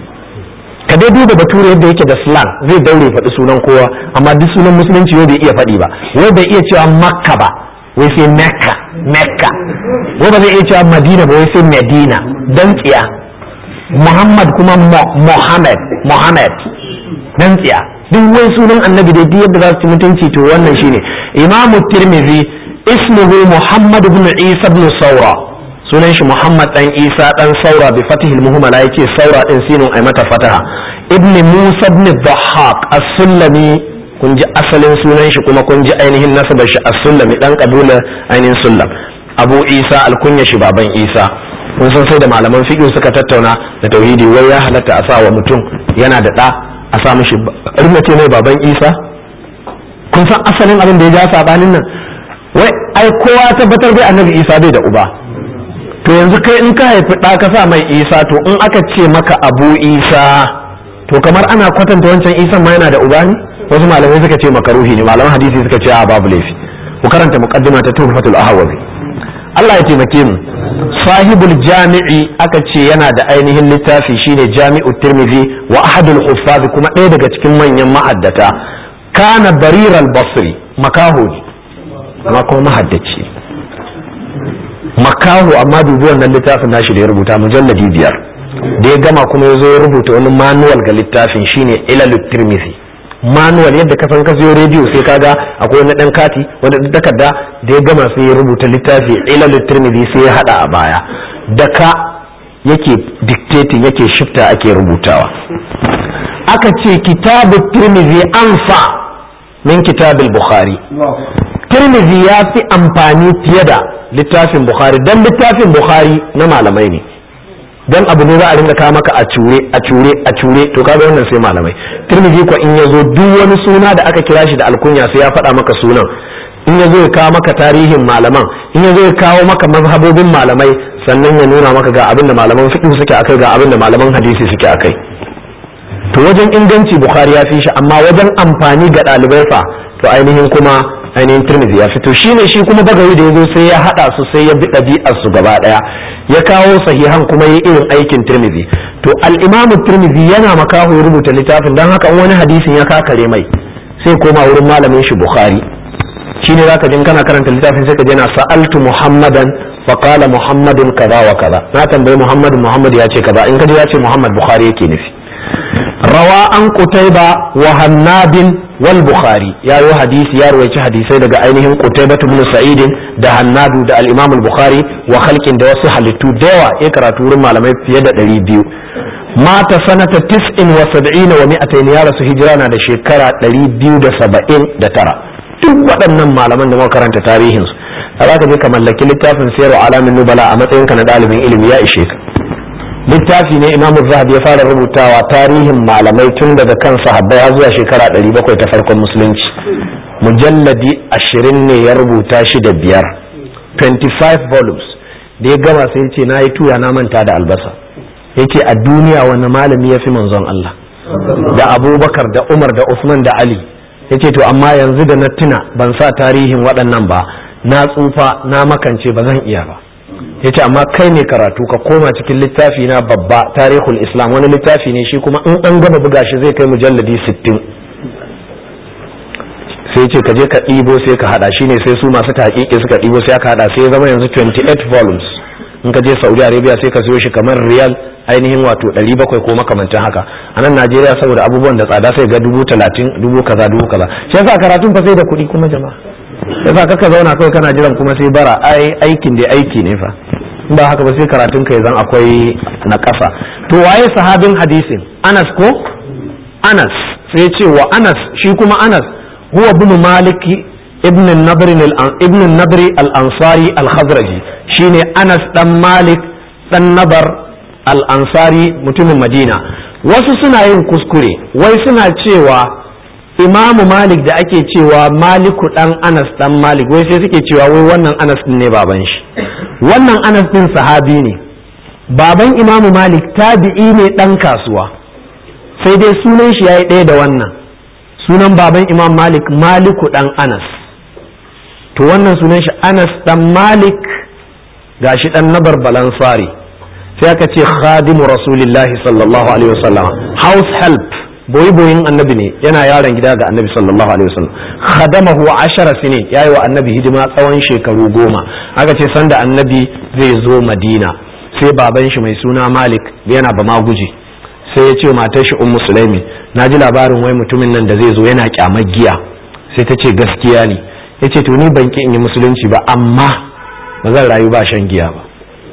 ka dai duba bature yadda yake da slang zai daure faɗi sunan kowa amma duk sunan musulunci yau bai iya faɗi ba wai bai iya cewa makka ba wai sai mecca mecca wai ba zai iya cewa madina ba wai sai medina dan tsiya muhammad kuma muhammad muhammad dan tsiya duk wai sunan annabi dai duk yadda za su ci mutunci to wannan shine imamu tirmidhi ismuhu muhammad ibn isa ibn saura sunan shi muhammad dan isa dan saura bi fatihil muhammala yace saura din sinun ai mata fataha ibn musa ibn dhahhak as-sulami kun ji asalin sunan shi kuma kun ji ainihin nasabar shi as-sulami dan kabila ainihin sullam abu isa alkunya shi baban isa kun san sai da malaman fiqh suka tattauna da tauhidi wai ya halatta a sa wa mutum yana da da a sa mishi rinna ce mai baban isa kun san asalin abin da ya ja sabanin nan wai ai kowa tabbatar bai annabi isa bai da uba to yanzu kai in ka haifi ɗa ka sa mai isa to in aka ce maka abu isa to kamar ana kwatanta wancan isan ma yana da uba ne wasu malamai suka ce makaruhi ne malaman hadisi suka ce a babu laifi ku karanta muqaddima ta tuhfatul ahwazi Allah ya taimake mu sahibul jami'i aka ce yana da ainihin littafi shine jami'u tirmidhi wa ahadul huffaz kuma ɗaya daga cikin manyan ma'addata kana bariral basri makaho ne amma kuma mahaddaci makaho amma dubi wannan littafin nashi da ya rubuta mujalladi biyar da ya gama kuma ya zo ya rubuta wani manual ga littafin shine ilalut tirmidhi manual yadda ka san ka siyo rediyo sai kaga akwai wani dan kati wani dan takarda da ya gama sai ya rubuta littafi ilalut tirmidhi sai ya hada a baya da ka yake dictating yake shifta ake rubutawa aka ce kitabu tirmidhi anfa min kitabul bukhari tirmidhi ya fi amfani fiye da littafin bukhari dan littafin bukhari na malamai ne dan abu ne za a ringa kawo maka a cure a cure a cure to kaga wannan sai malamai tirmidhi ko in yazo duk wani suna da aka kira shi da alkunya sai ya faɗa maka sunan in yazo ya kawo maka tarihin malaman in yazo ya kawo maka mazhabobin malamai sannan ya nuna maka ga abin da malaman fiqh suke akai ga abin da malaman hadisi suke akai to wajen inganci bukhari ya fi shi amma wajen amfani ga ɗalibai fa to ainihin kuma ainihin tirmidhi ya fito shine shi kuma bagawi da yazo sai ya hada su sai ya bi ɗabi'ar su gaba daya ya kawo sahihan kuma yi irin aikin tirmidhi to al-imamu tirmidhi yana makaho ya rubuta littafin dan haka wani hadisin ya kakare mai sai koma wurin malamin shi bukhari shine zaka jin kana karanta littafin sai ka je na sa'altu muhammadan fa qala muhammadun kaza wa kaza na tambayi muhammad muhammad ya ce kaza in ka ji ya ce muhammad bukhari yake nufi rawa an qutayba wa hannabin wal bukhari ya yi hadisi ya ruwaici hadisai daga ainihin qutayba ibn sa'id da hannadu da al-imam al-bukhari wa khalqin da wasu halittu da yawa ya karatu wurin malamai fiye da 200 mata sanata 79 wa mi'atayn ya rasu hijira na da shekara 279 duk waɗannan malaman da muka karanta tarihin su za ka je ka mallaki littafin sayar alamin nubala a matsayinka na ɗalibin ilimi ya ishe ka littafi ne imam zahabi ya fara rubutawa tarihin malamai tun daga kan sahabbai har zuwa shekara 700 ta farkon musulunci mujalladi ashirin ne ya rubuta shi da biyar 25 volumes da ya gama sai ce na yi tuya na manta da albasa ya ce a duniya wani malami ya fi manzon Allah da abubakar da umar da usman da ali ya ce to amma yanzu da na tuna ban sa tarihin waɗannan ba na tsufa na makance ba zan iya ba ya ce amma kai ne karatu ka koma cikin littafi na babba tarihul islam wani littafi ne shi kuma in an gama buga shi zai kai mujalladi sittin sai ce ka je ka ɗibo sai ka hada shine sai su masu taƙiƙi suka ɗibo sai aka hada sai ya zama yanzu 28 volumes in ka je saudi arabia sai ka siyo shi kamar riyal ainihin wato 700 ko makamantan haka a nan najeriya saboda abubuwan da tsada sai ga dubu talatin dubu kaza dubu kaza shi yasa karatun fa sai da kuɗi kuma jama'a yasa kaka zauna kawai kana jiran kuma sai bara ai aikin da aiki ne fa in ba haka ba sai karatun ka zan akwai na ƙasa to waye sahabin hadisin anas ko anas sai ce wa anas shi kuma anas huwa ibn maliki ibn nabri ibn nabri al-ansari al-khazraji shine anas dan malik dan nabar al-ansari mutumin madina wasu suna yin kuskure wai suna cewa imamu malik da ake cewa maliku dan anas dan malik wai sai suke cewa wai wannan anas din ne baban shi wannan anas din sahabi ne baban imamu malik tabi'i ne dan kasuwa sai dai sunan shi yayi ɗaya da wannan sunan baban imam malik maliku dan anas to wannan sunan shi anas dan malik gashi dan nabar balansari sai aka ce khadimu rasulillahi sallallahu alaihi wasallam house help boyi boyin annabi ne yana yaron gida ga annabi sallallahu alaihi wasallam khadamahu ashara sinin yayi wa annabi hidima tsawon shekaru goma aka ce sanda annabi zai zo madina sai baban shi mai suna malik yana ba maguji sai ya ce matar shi ummu sulaimi na ji labarin wai mutumin nan da zai zo yana kyamar giya sai ta ce gaskiya ne ya ce to ni ban ki in yi musulunci ba amma ba zan rayu ba shan giya ba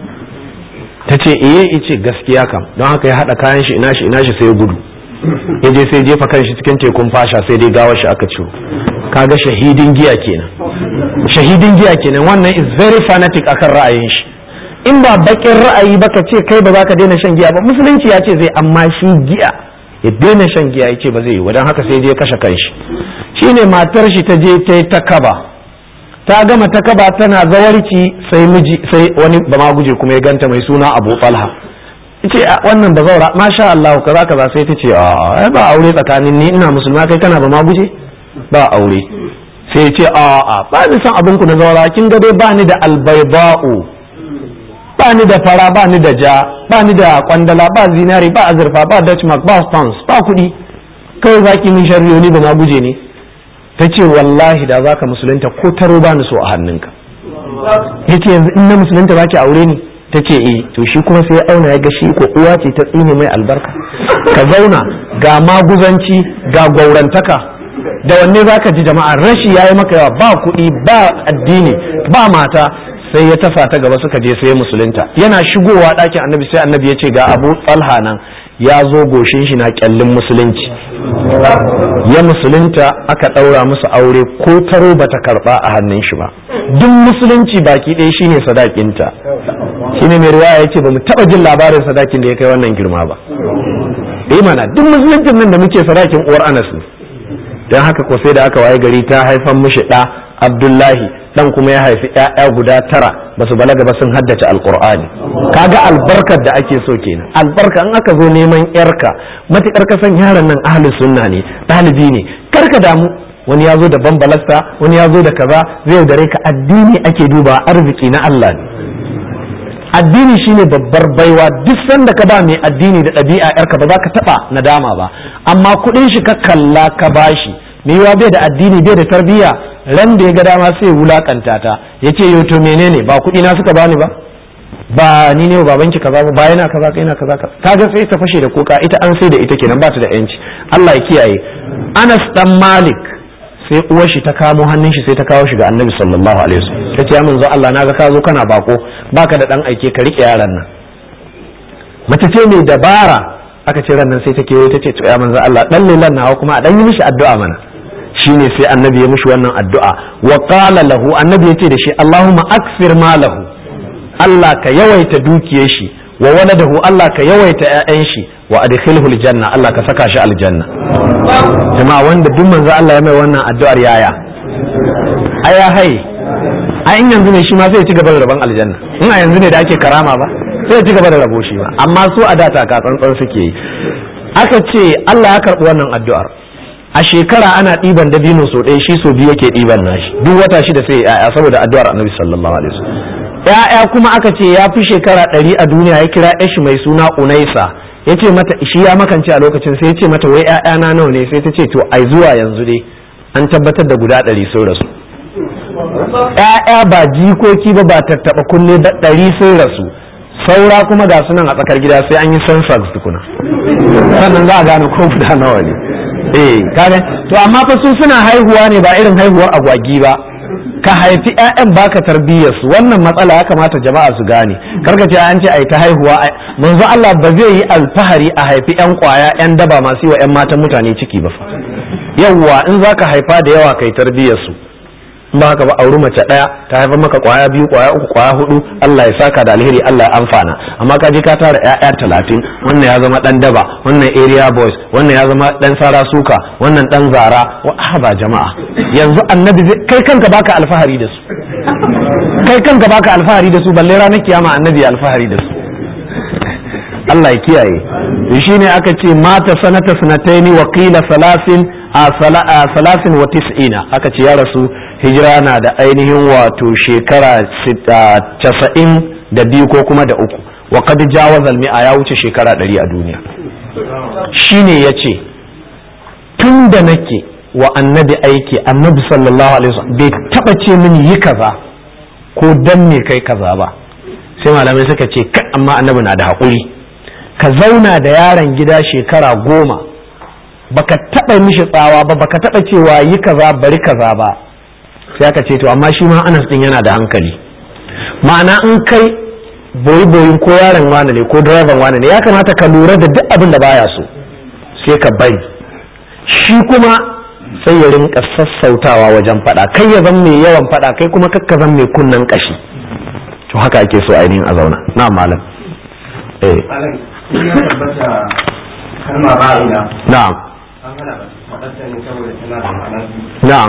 ta ce iye ice gaskiya kam don haka ya haɗa kayan shi ina shi ina shi sai ya gudu ya je sai jefa kan shi cikin tekun fasha sai dai gawar shi aka ciwo kaga shahidin giya kenan shahidin giya kenan wannan is very fanatic akan ra'ayin shi in ba bakin ra'ayi ba ka ce kai ba za ka daina shan giya ba musulunci ya ce zai amma shi giya ya daina shan giya ya ce ba zai yi don haka sai je kashe kanshi shine matar shi ta je ta yi ta kaba ta gama ta kaba tana zawarci sai miji sai wani ba ma guje kuma ya ganta mai suna Abu Talha ce wannan ba zaura masha Allah kaza kaza sai ta ce a ba aure tsakanin ni ina musulma kai kana ba ma guje ba aure sai ya ce a a ba ni san abin ku na zaura kin ga dai ba ni da albayba'u ba ni da fara ba ni da ja ba ni da kwandala ba zinari ba azurfa ba dutch mark ba stones ba kuɗi kawai zaki min sharriyo ni ba ma guje ne ta ce wallahi da zaka musulunta ko taro ba ni so a hannunka yace yanzu in na musulunta ba ki aure ni ta ce eh to shi kuma sai ya auna ya ga shi ko uwa ce ta tsine mai albarka ka zauna ga maguzanci ga gaurantaka da wanne za ka ji jama'a rashi ya yi maka yawa ba kuɗi ba addini ba mata sai ya tafa ta gaba suka je sai musulunta yana shigowa ɗakin annabi sai annabi ya ce ga abu tsalha nan ya zo goshin shi na kyallin musulunci ya musulunta aka ɗaura musu aure ko taro bata karɓa a hannun shi ba duk musulunci baki ɗaya shine sadakinta shine mai riwaya ya ce ba mu taɓa jin labarin sadakin da ya kai wannan girma ba eh mana duk musuluncin nan da muke sadakin uwar anas ne don haka ko sai da aka waye gari ta haifan mishi ɗa abdullahi dan kuma ya haifi ƴaƴa guda tara ba su balaga ba sun haddace alqur'ani kaga albarkar da ake so kenan albarka in aka zo neman yarka matukar ka san yaron nan ahlus sunna ne ɗalibi ne karka damu wani ya zo da bambalasta wani ya zo da kaza zai dare ka addini ake duba arziki na Allah ne addini shine babbar baiwa duk sanda ka ba mai addini da ɗabi'a yarka ba za ka taɓa nadama ba amma kuɗin shi ka kalla ka bashi mai yiwa bai da addini bai da tarbiyya ran da ya ga dama sai wulakanta ta ya ce yau to menene ba kuɗi na suka bani ba ba ni ne babanki kaza ba yana kaza kai na kaza kaga sai ta fashe da kuka ita an sai da ita kenan ba ta da yanci Allah ya kiyaye Anas dan Malik sai uwar shi ta kamo hannun shi sai ta kawo shi ga Annabi sallallahu alaihi wasallam ta ce ya manzo Allah naga ka zo kana bako baka da dan aike ka rike yaran nan mace ce mai dabara aka ce ran nan sai ta kewaye ta ce to ya manzo Allah dan lilan nawa kuma a dan yi mishi addu'a mana shine sai annabi ya mishi wannan addu'a wa qala lahu annabi yace da shi Allahumma akfir malahu Allah ka yawaita dukiyar shi wa waladahu Allah ka yawaita ƴaƴan shi wa adkhilhu aljanna Allah ka saka shi aljanna jama'a wanda duk manzo Allah ya mai wannan addu'ar yaya aya hai a in yanzu ne shi ma sai ya ci gaba da rabon aljanna in a yanzu ne da ake karama ba sai ya ci gaba da rabo shi ba amma su a data ka tsantsan suke yi aka ce Allah ya karɓi wannan addu'ar a shekara ana ɗiban dabino so ɗaya shi so biyu yake ɗiban nashi duk wata shida sai ya'ya saboda addu'ar annabi sallallahu alaihi wasallam ya'ya kuma aka ce ya fi shekara ɗari a duniya ya kira yashi mai suna unaisa ya ce mata shi ya makance a lokacin sai ya ce mata wai ya'ya na nawa ne sai ta ce to ai zuwa yanzu dai an tabbatar da guda ɗari sun rasu ya'ya ba jikoki ba ba tattaɓa kunne ba ɗari sun rasu saura kuma ga sunan a tsakar gida sai an yi census tukuna sannan za a gane ko guda nawa ne eh kane to amma fa su suna haihuwa ne ba irin haihuwar agwagi ba ka haifi ƴaƴan baka tarbiyyar su wannan matsala ya kamata jama'a su gane karka ce an ce ai ta haihuwa manzo Allah ba zai yi alfahari a haifi ƴan kwaya ƴan daba masu yi wa ƴan matan mutane ciki ba fa yawwa in zaka haifa da yawa kai tarbiyyar su in ba haka ba auri mace ɗaya ta haifar maka kwaya biyu kwaya uku kwaya hudu Allah ya saka da alheri Allah ya amfana amma ka je ka tara ƴaƴa talatin wannan ya zama dan daba wannan area boys wannan ya zama dan sara suka wannan dan zara wa ba jama'a yanzu annabi kai kanka baka alfahari da su kai kanka baka alfahari da su balle ranar kiyama annabi ya alfahari da su Allah ya kiyaye shi ne aka ce mata sanata sanataini wa qila salasin a salasin wa tis'ina aka ce ya rasu hijira na da ainihin wato shekara casa'in da biyu ko kuma da uku wa kad jawaza mi'a ya wuce shekara ɗari a duniya shine ya ce tun da nake wa annabi aiki annabi sallallahu alaihi wasallam bai taba ce mini yi kaza ko dan me kai kaza ba sai malamai suka ce kai amma annabi na da haƙuri ka zauna da yaron gida shekara goma baka taba mishi tsawa ba baka taba cewa yi kaza bari kaza ba sai aka ce to amma shi ma anas din yana da hankali ma'ana in kai boyi boyin ko yaron wane ne ko direban wane ne ya kamata ka lura da duk abin da baya so sai ka bari shi kuma sai ya rinka sassautawa wajen fada kai ya zan mai yawan fada kai kuma kakka zan mai kunnan kashi to haka ake so ainihin a zauna na malam eh na'am na'am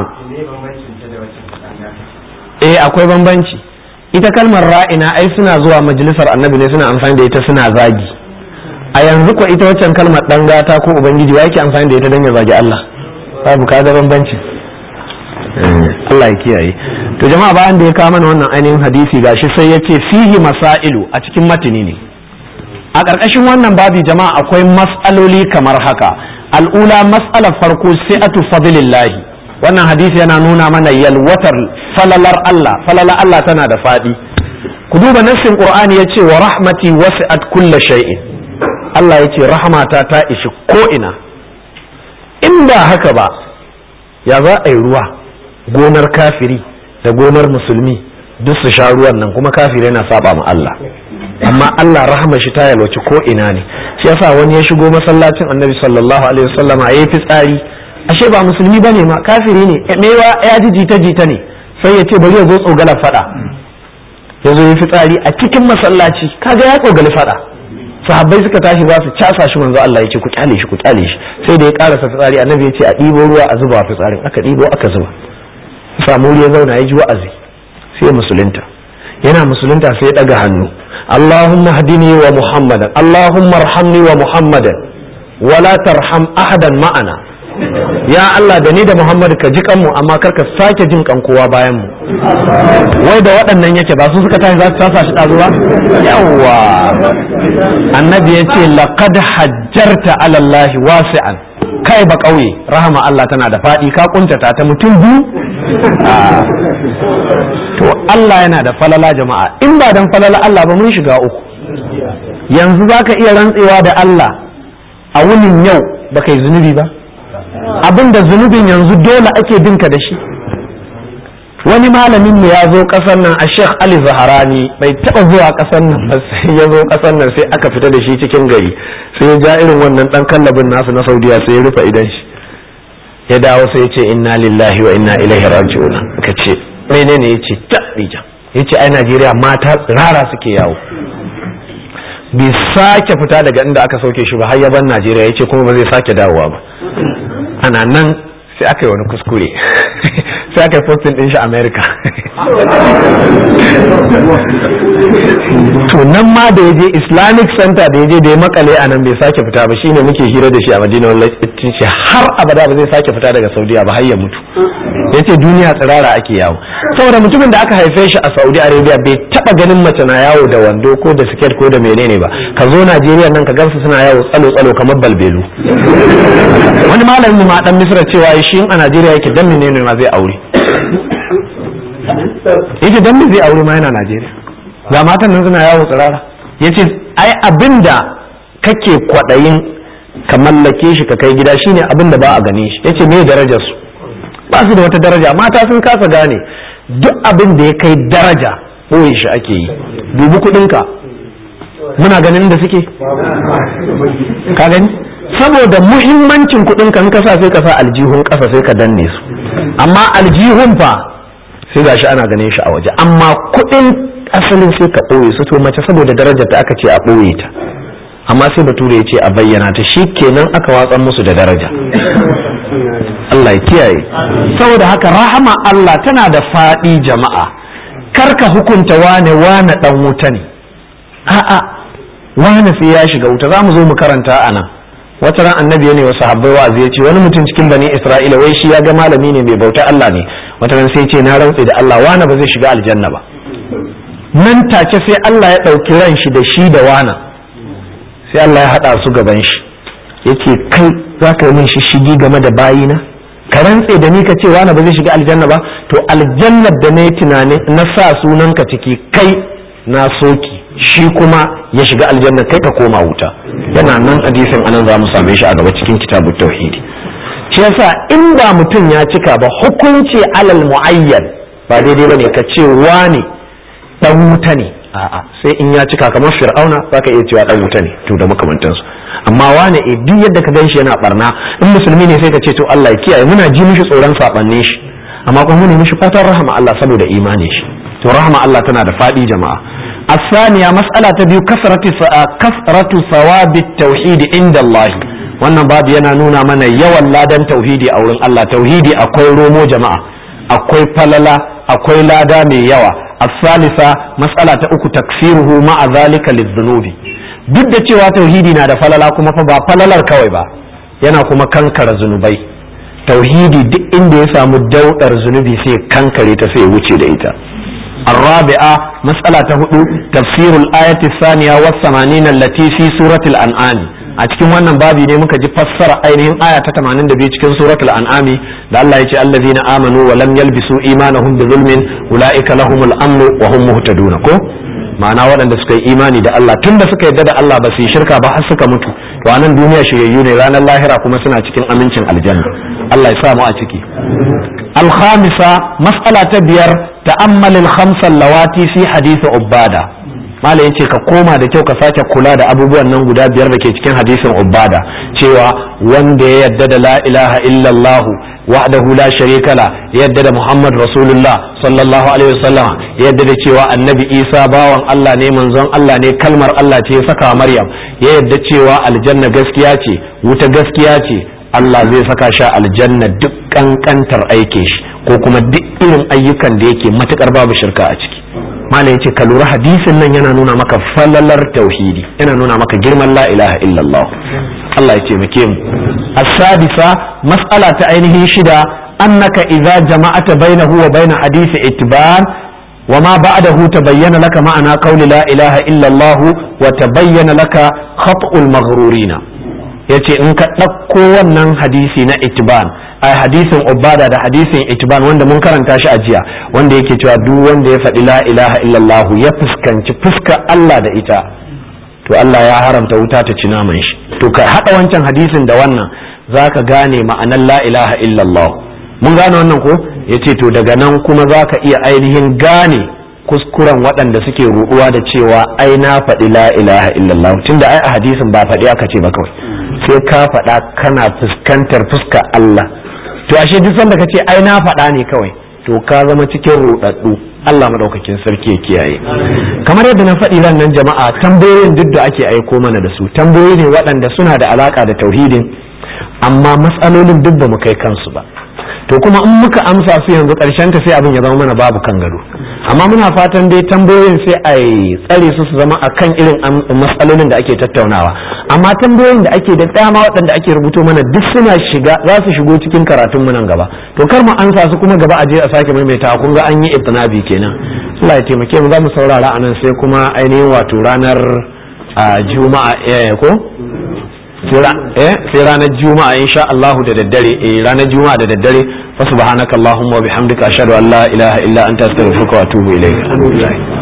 eh akwai bambanci ita kalmar ra'ina ai suna zuwa majalisar annabi ne suna amfani da ita suna zagi a yanzu ko ita waccan kalmar dan gata ko ubangiji wa yake amfani da ita don ya zagi Allah babu kaga bambanci Allah ya kiyaye to jama'a bayan da ya kawo mana wannan ainihin hadisi gashi sai ya ce fihi masailu a cikin matini ne a ƙarƙashin wannan babi jama'a akwai mas'aloli kamar haka al'ula mas'alar farko si'atu fadlillahi wannan hadisi yana nuna mana yalwatar falalar Allah falalar Allah tana da faɗi ku duba nassin qur'ani yace wa rahmati wasi'at kulla shay'in Allah yace rahmata ta ishi ko ina in ba haka ba ya za a yi ruwa gonar kafiri da gonar musulmi duk su sha ruwan nan kuma kafiri yana saba ma Allah amma Allah rahama shi ta yalwaci ko ina ne shi yasa wani ya shigo masallacin annabi sallallahu alaihi wasallama yayi fitsari ashe ba musulmi bane ma kafiri ne mewa ya ji jita jita ne sai ya ce bari ya zo tsogala fada ya zo yi fitsari a cikin masallaci kaga ya tsogali fada sahabbai suka tashi za su casa shi manzo Allah ya ce ku kyale shi ku kyale shi sai da ya karasa fitsari annabi ya ce a ɗibo ruwa a zuba fitsarin aka ɗibo aka zuba samu ya zauna ya ji wa'azi sai musulunta yana musulunta sai ya ɗaga hannu Allahumma hadini wa Muhammadan Allahumma arhamni wa Muhammadan wala tarham ahadan ma'ana ya Allah da ni da Muhammad ka ji kanmu amma kar ka sake jin kan kowa bayan mu wai da waɗannan yake ba su suka tashi za su tasa shi ɗazu ba yawwa annabi ya ce laqad hajjarta ala Allah wasi'an kai ba ƙauye rahama Allah tana da faɗi ka kuntata ta mutum biyu to Allah yana da falala jama'a in ba dan falala Allah ba mun shiga uku yanzu zaka iya rantsewa da Allah a wunin yau baka yi zunubi ba abin da zunubin yanzu dole ake binka da shi wani malamin mu ya zo kasar nan a sheikh ali zaharani bai taba zuwa kasar nan ba sai ya zo kasar nan sai aka fita da shi cikin gari sai ya ja irin wannan dan kallabin nasu na saudiya sai ya rufe idan shi ya dawo sai ya ce inna lillahi wa inna ilaihi raji'un ka ce menene ya ce ta dija ya ce ai najeriya mata tsirara suke yawo bai sake fita daga inda aka sauke shi ba har ya ban najeriya ya ce kuma ba zai sake dawowa ba ana nan sai aka yi wani kuskure sai aka yi postin din shi america to nan ma da ya je islamic center da ya je da ya makale a nan bai sake fita ba shine muke hira da shi a madina wallahi ce har abada ba zai sake fita daga saudiya ba har ya mutu ya ce duniya tsirara ake yawo saboda mutumin da aka haife shi a saudi arabia bai taba ganin mace na yawo da wando ko da siket ko da menene ba ka zo najeriya nan ka gansu suna yawo tsalo tsalo kamar balbelu wani malamin ma dan misra cewa shi a najeriya yake dan menene ma zai aure yace dan me zai aure ma yana najeriya ga matan nan suna yawo tsirara yace ai abinda kake kwadayin ka mallake shi ka kai gida shine abinda ba a gane shi yace me darajar su ba su da wata daraja mata sun kasa gane duk abin da ya kai daraja ɓoye shi ake yi dubi kuɗinka muna ganin da suke ka gani saboda muhimmancin kuɗinka in ka sa sai ka sa aljihun ƙasa sai ka danne su amma aljihun fa sai gashi ana ganin shi a waje amma kuɗin asalin sai ka ɓoye su to mace saboda darajar ta aka ce a ɓoye ta amma sai bature ya ce a bayyana ta shi kenan aka watsan musu da daraja Allah ya kiyaye saboda haka rahama Allah tana da faɗi jama'a karka hukunta wane wane dan wuta ne a'a wane sai ya shiga wuta za mu zo mu karanta a nan wata ran annabi ne wa sahabbai wa'azi ya ce wani mutum cikin bani isra'ila wai shi ya ga malami ne mai bauta Allah ne wata ran sai ce na rantse da Allah wane ba zai shiga aljanna ba nan take sai Allah ya ɗauki ran shi da shi da wana sai Allah ya haɗa su gaban shi yace kai za ka yi min shishigi game da bayina ka rantse da ni ka ce wani ba zai shiga aljanna ba to aljannar da na yi tunanin na sa sunanka ciki kai na soki shi kuma ya shiga aljanna kai ka koma wuta yana nan hadisin anan za mu same shi a gaba cikin kitabu tauhidi shi yasa in ba mutum ya cika ba hukunci alal muayyan ba daidai bane ka ce wani dan wuta ne a'a sai in ya cika kamar fir'auna zaka iya cewa dan wuta ne to da makamantansu amma wane e duk yadda ka ganshi yana barna in musulmi ne sai ka ce to Allah ya kiyaye muna ji mishi tsoron sabanne shi amma kuma mune mishi fatan rahama Allah saboda imanin shi to rahama Allah tana da fadi jama'a الثانية مسألة تبيو كثرة كثرة ثواب التوحيد عند الله wannan babu yana nuna mana yawan ladan tauhidi a wurin Allah tauhidi akwai romo jama'a akwai falala akwai lada mai yawa الثالثة مسألة أكو تكفيره مع ذلك للذنوب duk da cewa tauhidi na da falala kuma fa ba falalar kawai ba yana kuma kankara zunubai tauhidi duk inda ya samu daudar zunubi sai kankare ta sai wuce da ita الرابعة مسألة هدو تفسير الآية الثانية والثمانين التي في سورة الأنعام a cikin wannan babi ne muka ji fassara ainihin aya ta 82 cikin suratul an'ami da Allah ya ce allazina amanu wa lam yalbisu imanahum bi zulmin ulaika lahumul amnu wa hum muhtadun ko ma'ana waɗanda suka yi imani da Allah tunda suka yarda da Allah ba su yi shirka ba har suka mutu to anan duniya shiryayyu ne ranar lahira kuma suna cikin amincin aljanna Allah ya sa mu a ciki الخامسة مسألة بير تأمل الخمسة اللواتي في حديث عبادة mala yace ka koma da kyau ka sake kula da abubuwan nan guda biyar da ke cikin hadisin ubada cewa wanda ya yadda da la ilaha illallah wahdahu la sharika la yadda da muhammad rasulullah sallallahu alaihi wasallam yadda da cewa annabi isa bawan allah ne manzon allah ne kalmar allah ce ya saka maryam ya yadda cewa aljanna gaskiya ce wuta gaskiya ce Allah zai saka shi aljanna duk kankantar aikin shi ko kuma duk irin ayyukan da yake matukar babu shirka a ciki malam yace ka lura hadisin nan yana nuna maka falalar tauhidi yana nuna maka girman la ilaha illallah Allah ya taimake mu as-sadisa mas'ala ta ainihin shida annaka idza jama'ata bainahu wa bain hadisi itban وما بعده تبين لك معنى قول لا إله إلا الله وتبين لك خطأ المغرورين ya ce in ka ɗauko wannan hadisi na itiban a hadisin ubada da hadisin itiban wanda mun karanta shi a jiya wanda yake cewa duk wanda ya faɗi la ilaha illallah ya fuskanci fuska Allah da ita to Allah ya haramta wuta ta ci naman shi to ka haɗa wancan hadisin da wannan za ka gane ma'anar la ilaha illallah mun gane wannan ko ya ce to daga nan kuma za ka iya ainihin gane kuskuren waɗanda suke ruɗuwa da cewa ai na faɗi la ilaha illallah tunda ai a hadisin ba faɗi aka ce ba kawai sai ka faɗa kana fuskantar fuskar Allah to ashe duk sanda ka ce ai na faɗa ne kawai to ka zama cikin ruɗaɗɗu Allah madaukakin sarki ya kiyaye kamar yadda na faɗi ran nan jama'a tambayoyin duk da ake aiko mana da su tambayoyi ne waɗanda suna da alaka da tauhidin amma matsalolin duk ba mu kai kansu ba to kuma in muka amsa su yanzu ƙarshen ta sai abin ya zama mana babu kan gado amma muna fatan dai tambayoyin sai a tsare su su zama a kan irin matsalolin da ake tattaunawa amma tambayoyin da ake da dama waɗanda ake rubuto mana duk suna shiga za su shigo cikin karatun mu nan gaba to kar mu ansa su kuma gaba a je a sake maimaita kun ga an yi itinabi kenan Allah ya taimake mu za mu saurara anan sai kuma ainihin wato ranar juma'a ko sai ranar juma'a insha Allahu da daddare eh ranar juma'a da daddare fa subhanakallahumma wa bihamdika ashhadu an la ilaha illa anta astaghfiruka wa atubu ilayk